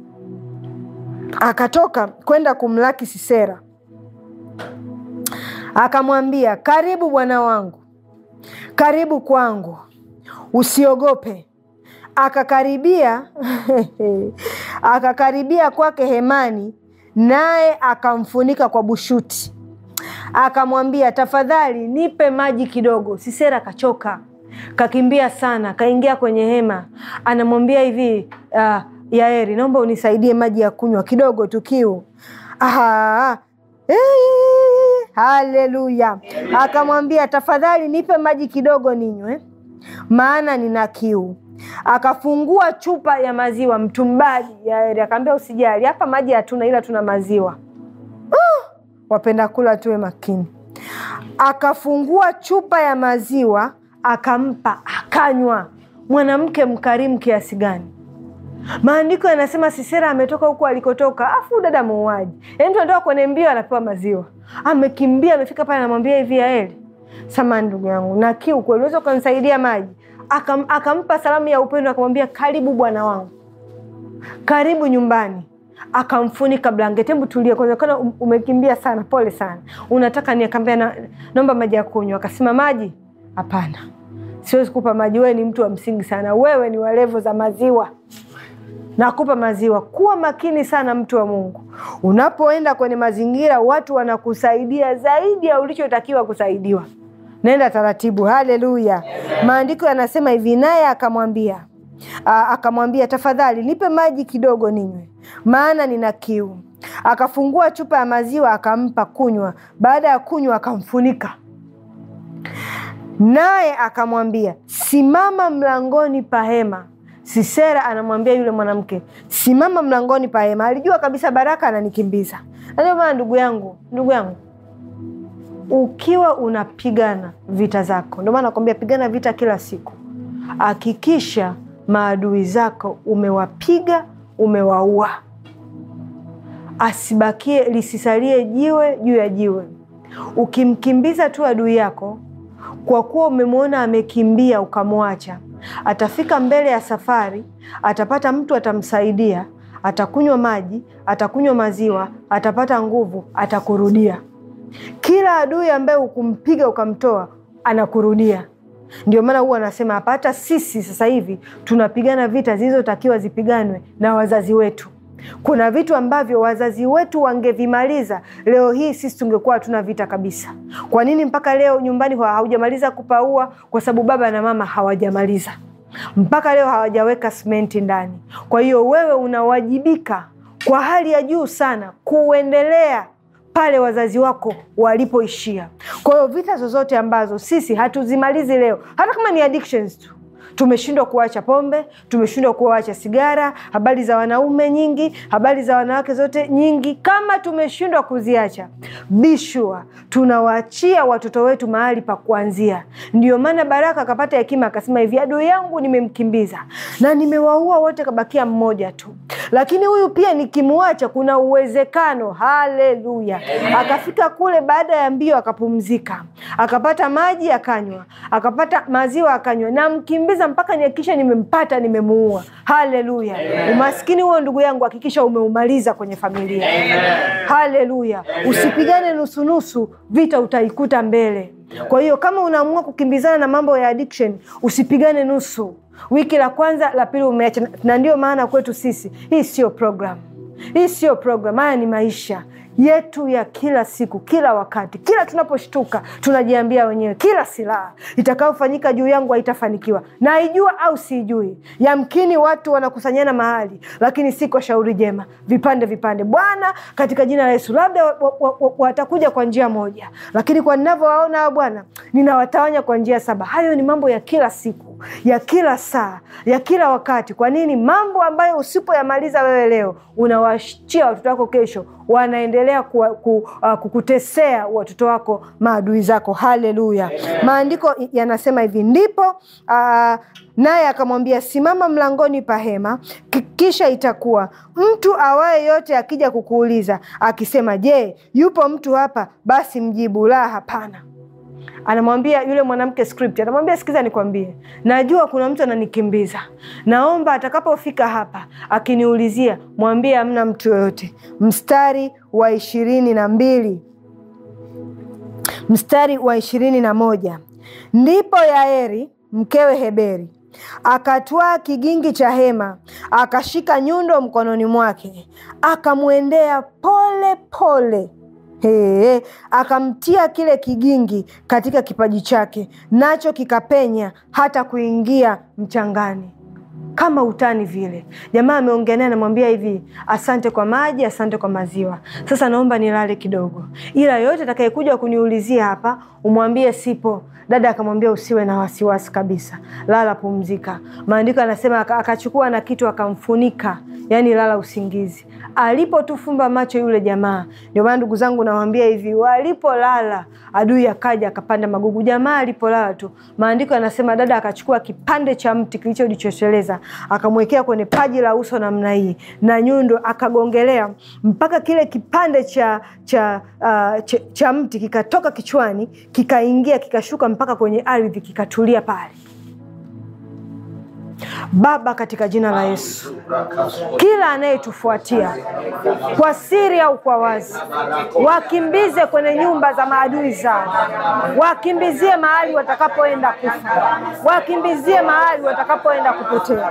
S2: akatoka kwenda kumlaki sisera akamwambia karibu bwana wangu karibu kwangu usiogope akakaribia akakaribia kwake hemani naye akamfunika kwa bushuti akamwambia tafadhali nipe maji kidogo sisera kachoka kakimbia sana kaingia kwenye hema anamwambia hivi uh, yaeri naomba unisaidie maji ya kunywa kidogo tu kiu Aha. Eh, haleluya akamwambia tafadhali nipe maji kidogo ninywe maana nina kiu akafungua chupa ya maziwa mtumbaji yaeri akaambia usijali hapa maji hatuna ila tuna maziwa uh, wapenda kula tuwe makini akafungua chupa ya maziwa akampa akanywa mwanamke mkarimu kiasi gani maandiko yanasema sisera ametoka huku alikotoka afu dada muuaji yaani tunatoka kwenye mbio anapewa maziwa amekimbia amefika pale anamwambia hivi yaeli samani ndugu yangu na kiu kweli unaweza ukanisaidia maji Akam, akampa salamu ya upendo akamwambia karibu bwana wangu karibu nyumbani akamfunika blanketi hebu tulia kwanza kana umekimbia sana pole sana unataka ni akaambia na, naomba maji ya kunywa akasema maji hapana siwezi kupa maji wewe ni mtu wa msingi sana wewe ni walevo za maziwa nakupa maziwa kuwa makini sana mtu wa mungu unapoenda kwenye mazingira watu wanakusaidia zaidi ya ulichotakiwa kusaidiwa naenda taratibu haleluya maandiko yanasema hivi naye akamwambia akamwambia tafadhali nipe maji kidogo ninywe maana nina kiu akafungua chupa ya maziwa akampa kunywa baada ya kunywa akamfunika naye akamwambia simama mlangoni pa hema sisera anamwambia yule mwanamke simama mlangoni pa hema alijua kabisa baraka ananikimbiza ndio maana ndugu yangu ndugu yangu ukiwa unapigana vita zako ndio maana nakwambia pigana vita kila siku hakikisha maadui zako umewapiga umewaua asibakie lisisalie jiwe juu ya jiwe ukimkimbiza tu adui yako kwa kuwa umemwona amekimbia ukamwacha atafika mbele ya safari atapata mtu atamsaidia atakunywa maji atakunywa maziwa atapata nguvu atakurudia kila adui ambaye ukumpiga ukamtoa anakurudia ndio maana huwa anasema hapa hata sisi sasa hivi tunapigana vita zilizotakiwa zipiganwe na wazazi wetu kuna vitu ambavyo wazazi wetu wangevimaliza leo hii sisi tungekuwa hatuna vita kabisa kwa nini mpaka leo nyumbani haujamaliza kupaua kwa sababu baba na mama hawajamaliza mpaka leo hawajaweka simenti ndani kwa hiyo wewe unawajibika kwa hali ya juu sana kuendelea pale wazazi wako walipoishia. Kwa hiyo vita zozote ambazo sisi hatuzimalizi leo, hata kama ni addictions tu tumeshindwa kuacha pombe, tumeshindwa kuacha sigara, habari za wanaume nyingi, habari za wanawake zote nyingi. Kama tumeshindwa kuziacha, bishua tunawaachia watoto wetu mahali pa kuanzia. Ndio maana Baraka akapata hekima akasema hivi, adui yangu nimemkimbiza na nimewaua wote, kabakia mmoja tu, lakini huyu pia nikimwacha, kuna uwezekano. Haleluya! Akafika kule, baada ya mbio akapumzika, akapata maji akanywa, akapata maziwa akanywa, na mkimbiza mpaka nihakikisha nimempata, nimemuua. Haleluya! Umaskini huo ndugu yangu, hakikisha umeumaliza kwenye familia. Haleluya! Usipigane nusunusu, vita utaikuta mbele. Kwa hiyo kama unaamua kukimbizana na mambo ya addiction, usipigane nusu. Wiki la kwanza, la pili umeacha, na ndio maana kwetu sisi hii sio program, hii sio program, haya ni maisha yetu ya kila siku, kila wakati, kila tunaposhtuka tunajiambia wenyewe, kila silaha itakayofanyika juu yangu haitafanikiwa. Naijua au siijui? Yamkini watu wanakusanyana mahali, lakini si kwa shauri jema, vipande vipande. Bwana, katika jina la Yesu, labda watakuja kwa njia moja, lakini kwa ninavyowaona hao Bwana, ninawatawanya kwa njia saba. Hayo ni mambo ya kila siku, ya kila saa, ya kila wakati. Kwa nini? Mambo ambayo usipoyamaliza wewe leo, unawaachia watoto wako kesho wanaendelea ku, ku, uh, kukutesea watoto wako maadui zako. Haleluya! Maandiko yanasema hivi, ndipo uh, naye akamwambia simama mlangoni pa hema, kisha itakuwa mtu awaye yote akija kukuuliza akisema, je, yupo mtu hapa? Basi mjibu la, hapana. Anamwambia yule mwanamke script, anamwambia sikiza, nikwambie, najua kuna mtu ananikimbiza. Naomba atakapofika hapa akiniulizia, mwambie hamna mtu yoyote. Mstari wa ishirini na mbili mstari wa ishirini na moja ndipo Yaeri mkewe Heberi akatwaa kigingi cha hema, akashika nyundo mkononi mwake, akamwendea pole pole He, akamtia kile kigingi katika kipaji chake, nacho kikapenya hata kuingia mchangani kama utani vile. Jamaa ameongea naye, anamwambia hivi, asante kwa maji, asante kwa maziwa, sasa naomba nilale kidogo, ila yoyote atakayekuja kuniulizia hapa umwambie sipo. Dada akamwambia usiwe na wasiwasi kabisa, lala, pumzika. Maandiko anasema akachukua na kitu akamfunika, yani lala usingizi. Alipotufumba macho yule jamaa, ndio maana ndugu zangu nawaambia hivi, walipolala adui akaja akapanda magugu. Jamaa alipolala tu, maandiko yanasema dada akachukua kipande cha mti kilichojichosheleza akamwekea kwenye paji la uso namna hii na nyundo akagongelea mpaka kile kipande cha cha, uh, cha, cha mti kikatoka kichwani kikaingia kikashuka mpaka kwenye ardhi kikatulia pale. Baba, katika jina la Yesu, kila anayetufuatia kwa siri au kwa wazi, wakimbize kwenye nyumba za maadui zao, wakimbizie mahali watakapoenda kufa, wakimbizie mahali watakapoenda kupotea.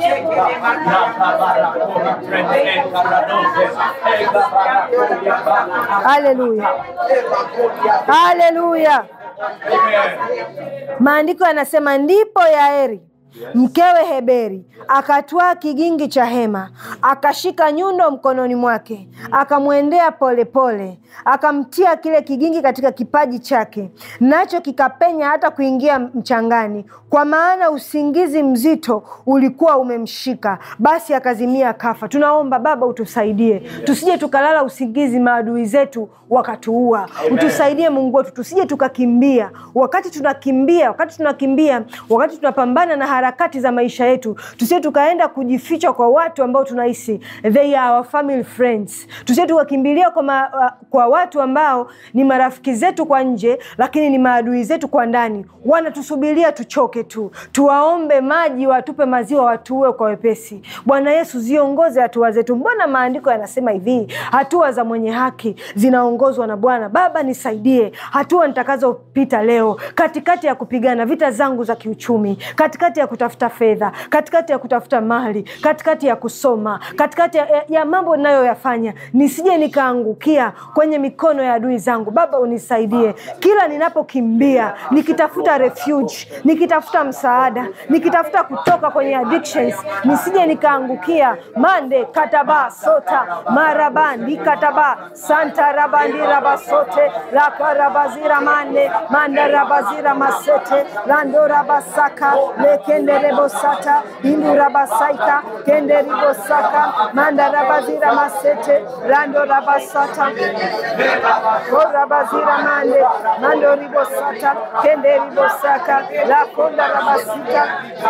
S2: Haleluya, haleluya. Maandiko yanasema ndipo Yaeri mkewe Heberi akatwaa kigingi cha hema, akashika nyundo mkononi mwake, akamwendea polepole, akamtia kile kigingi katika kipaji chake, nacho kikapenya hata kuingia mchangani, kwa maana usingizi mzito ulikuwa umemshika. Basi akazimia akafa. Tunaomba Baba utusaidie, tusije tukalala usingizi maadui zetu wakatuua. Utusaidie Mungu wetu, tusije tukakimbia. Wakati tunakimbia, wakati tunakimbia, wakati tunapambana na harakati za maisha yetu, tusije tukaenda kujificha kwa watu ambao tunahisi they are our family friends. Tusije tukakimbilia kwa, ma, kwa watu ambao ni marafiki zetu kwa nje, lakini ni maadui zetu kwa ndani. Wanatusubiria tuchoke tu, tuwaombe maji, watupe maziwa, watuue kwa wepesi. Bwana Yesu, ziongoze hatua zetu. Mbona maandiko yanasema hivi, hatua za mwenye haki zinaongozwa na Bwana. Baba, nisaidie hatua nitakazopita leo, katikati ya kupigana vita zangu za kiuchumi, katikati ya kutafuta fedha, katikati ya kutafuta mali, katikati ya kusoma, katikati ya, ya, ya mambo ninayoyafanya, nisije nikaangukia kwenye mikono ya adui zangu. Baba, unisaidie kila ninapokimbia, nikitafuta refuge, nikitafuta msaada, nikitafuta kutoka kwenye addictions, nisije nikaangukia mande kataba sota marabandi kataba santa rabandi rabasote lakarabazira mande manda rabazira masete lando rabasaka lekende rebosata indu rabasaika kende ribosaka manda rabazira masete lando rabasata orabazira mande mando ribosata kende ribosaka lakonda rabasika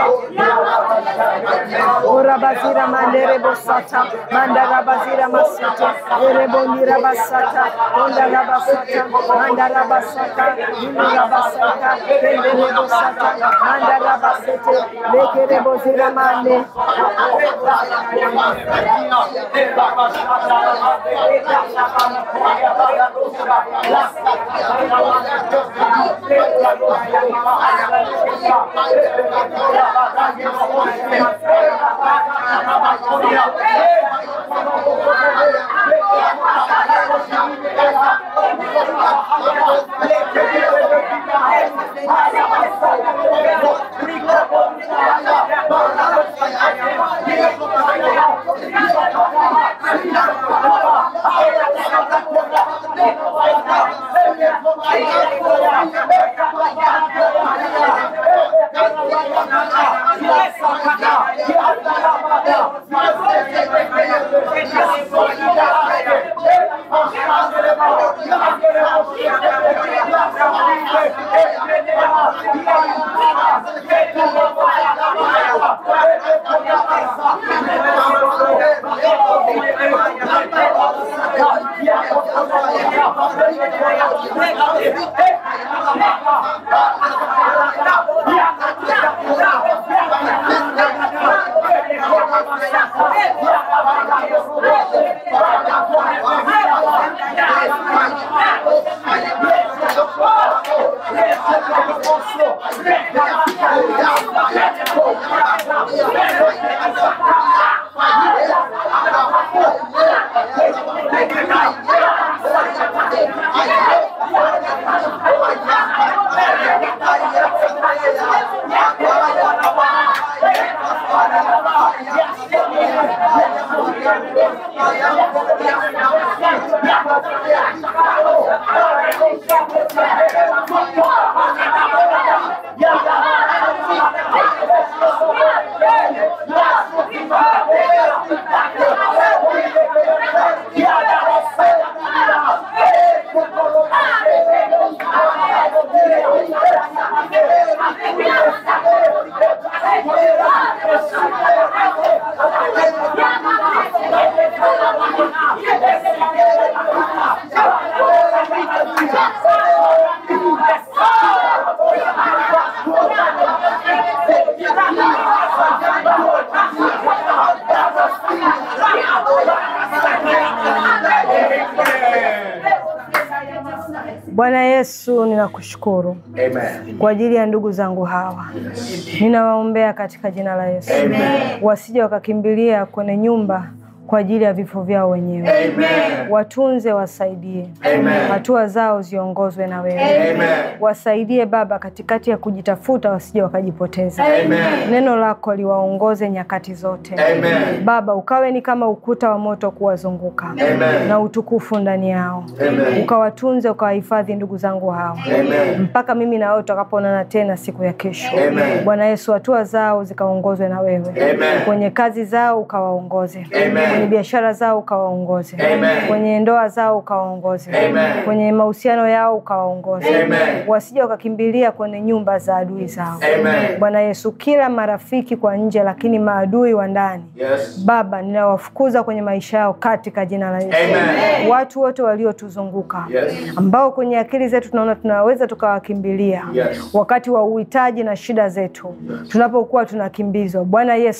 S2: orabazira mande rebosata manda rabazira masete erebondi rabasata onda rabasata manda rabasaka indu rabasaka kende rebosata manda rabasete leke rebozira mande Bwana Yesu, ninakushukuru
S3: Amen.
S2: kwa ajili ya ndugu zangu hawa, ninawaombea katika jina la Yesu,
S3: Amen.
S2: wasije wakakimbilia kwenye nyumba kwa ajili ya vifo vyao wenyewe.
S3: Amen.
S2: Watunze, wasaidie,
S3: Amen.
S2: hatua zao ziongozwe na wewe.
S3: Amen.
S2: Wasaidie Baba katikati ya kujitafuta, wasije wakajipoteza.
S3: Amen.
S2: Neno lako liwaongoze nyakati zote.
S3: Amen.
S2: Baba, ukawe ni kama ukuta wa moto kuwazunguka
S3: Amen.
S2: na utukufu ndani yao,
S3: Amen.
S2: ukawatunze, ukawahifadhi ndugu zangu hao
S3: Amen.
S2: mpaka mimi na wewe tutakapoonana tena siku ya kesho.
S3: Amen.
S2: Bwana Yesu, hatua zao zikaongozwe na wewe,
S3: Amen.
S2: kwenye kazi zao ukawaongoze,
S3: Amen.
S2: kwenye biashara zao ukawaongoze,
S3: Amen.
S2: kwenye ndoa zao ukawaongoze,
S3: Amen.
S2: kwenye mahusiano yao ukawaongoze,
S3: Amen.
S2: wasije wakakimbilia kwenye nyumba za adui zao.
S3: Amen.
S2: Bwana Yesu, kila marafiki kwa nje, lakini maadui wa ndani
S3: Yes.
S2: Baba, ninawafukuza kwenye maisha yao katika jina la Yesu.
S3: Amen.
S2: Watu wote waliotuzunguka
S3: Yes.
S2: ambao kwenye akili zetu tunaona tunaweza tukawakimbilia
S3: Yes.
S2: wakati wa uhitaji na shida zetu, tunapokuwa tunakimbizwa. Bwana Yesu,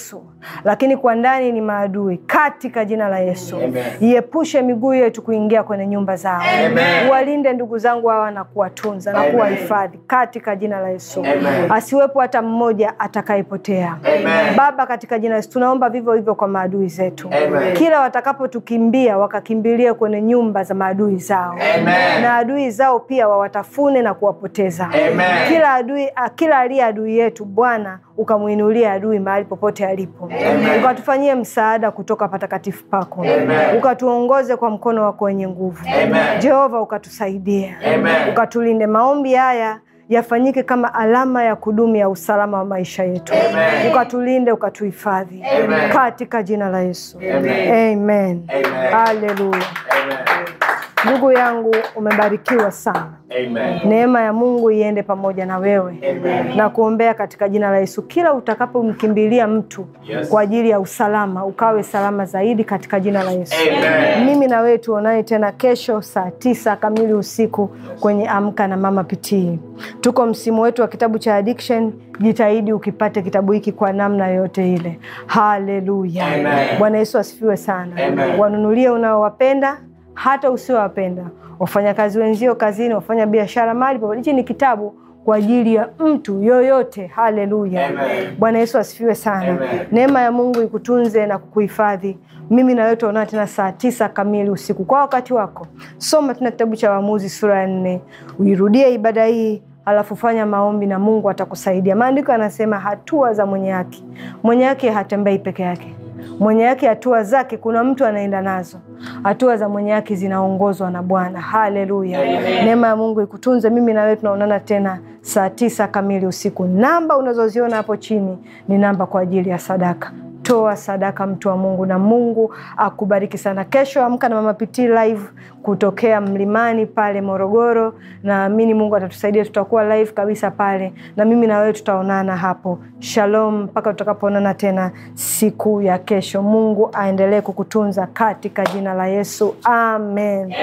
S2: lakini kwa ndani ni maadui. Katika jina la Yesu,
S3: Amen.
S2: iepushe miguu yetu kuingia kwenye nyumba zao.
S3: Amen.
S2: Walinde ndugu zangu hawa na kuwatunza na
S3: Amen.
S2: kuwahifadhi katika jina la Yesu.
S3: Amen.
S2: Asiwepo hata mmoja atakayepotea.
S3: Amen.
S2: Baba, katika jina la Yesu tunaomba vivyo hivyo kwa maadui zetu,
S3: Amen.
S2: kila watakapotukimbia wakakimbilia kwenye nyumba za maadui zao
S3: Amen.
S2: na adui zao pia wawatafune na kuwapoteza.
S3: Amen.
S2: Kila adui, ah, kila aliye adui yetu Bwana ukamwinulia adui mahali popote alipo, ukatufanyie msaada kutoka patakatifu pako,
S3: Amen.
S2: ukatuongoze kwa mkono wako wenye nguvu.
S3: Amen.
S2: Jehova, ukatusaidia,
S3: Amen.
S2: ukatulinde. Maombi haya yafanyike kama alama ya kudumu ya usalama wa maisha yetu,
S3: Amen.
S2: ukatulinde, ukatuhifadhi
S3: Amen.
S2: katika jina la Yesu,
S3: Amen.
S2: amen.
S3: Amen.
S2: Haleluya.
S3: Amen.
S2: Ndugu yangu, umebarikiwa sana.
S3: Amen.
S2: Neema ya Mungu iende pamoja na wewe
S3: Amen.
S2: na kuombea katika jina la Yesu. Kila utakapomkimbilia mtu
S3: Yes.
S2: kwa ajili ya usalama, ukawe salama zaidi katika jina la Yesu.
S3: Amen.
S2: Mimi na wewe tuonane tena kesho saa tisa kamili usiku kwenye Amka na Mama Pitii. Tuko msimu wetu wa kitabu cha addiction. Jitahidi ukipate kitabu hiki kwa namna yoyote ile. Haleluya!
S3: Amen.
S2: Bwana Yesu asifiwe sana.
S3: Amen.
S2: Wanunulie unaowapenda hata usiowapenda, wafanyakazi wenzio kazini, wafanya biashara mali popote. Hichi ni kitabu kwa ajili ya mtu yoyote. Haleluya!
S3: Amen.
S2: Bwana Yesu asifiwe sana.
S3: Amen.
S2: Neema ya Mungu ikutunze na kukuhifadhi. Mimi na wewe tutaonana tena saa tisa kamili usiku kwa wakati wako. Soma tena kitabu cha Waamuzi sura ya nne, uirudie ibada hii alafu fanya maombi na Mungu atakusaidia. Maandiko yanasema hatua za mwenye haki, mwenye haki hatembei peke yake mwenye haki hatua zake kuna mtu anaenda nazo. Hatua za mwenye haki zinaongozwa na Bwana. Haleluya! Neema ya Mungu ikutunze. Mimi na wewe tunaonana tena saa tisa kamili usiku. Namba unazoziona hapo chini ni namba kwa ajili ya sadaka. Toa sadaka, mtu wa Mungu, na Mungu akubariki sana. Kesho Amka na Mama Pitii live kutokea Mlimani pale Morogoro. Naamini Mungu atatusaidia, tutakuwa live kabisa pale, na mimi na wewe tutaonana hapo. Shalom, mpaka tutakapoonana tena siku ya kesho. Mungu aendelee kukutunza katika jina la Yesu, amen.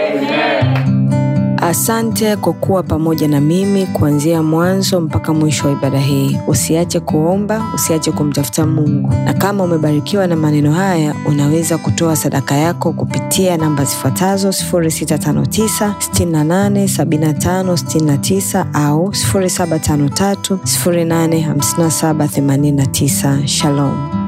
S1: Asante kwa kuwa pamoja na mimi kuanzia mwanzo mpaka mwisho wa ibada hii. Usiache kuomba, usiache kumtafuta Mungu. Na kama umebarikiwa na maneno haya, unaweza kutoa sadaka yako kupitia namba zifuatazo 0659 68 75 69 au 0753 085789. Shalom.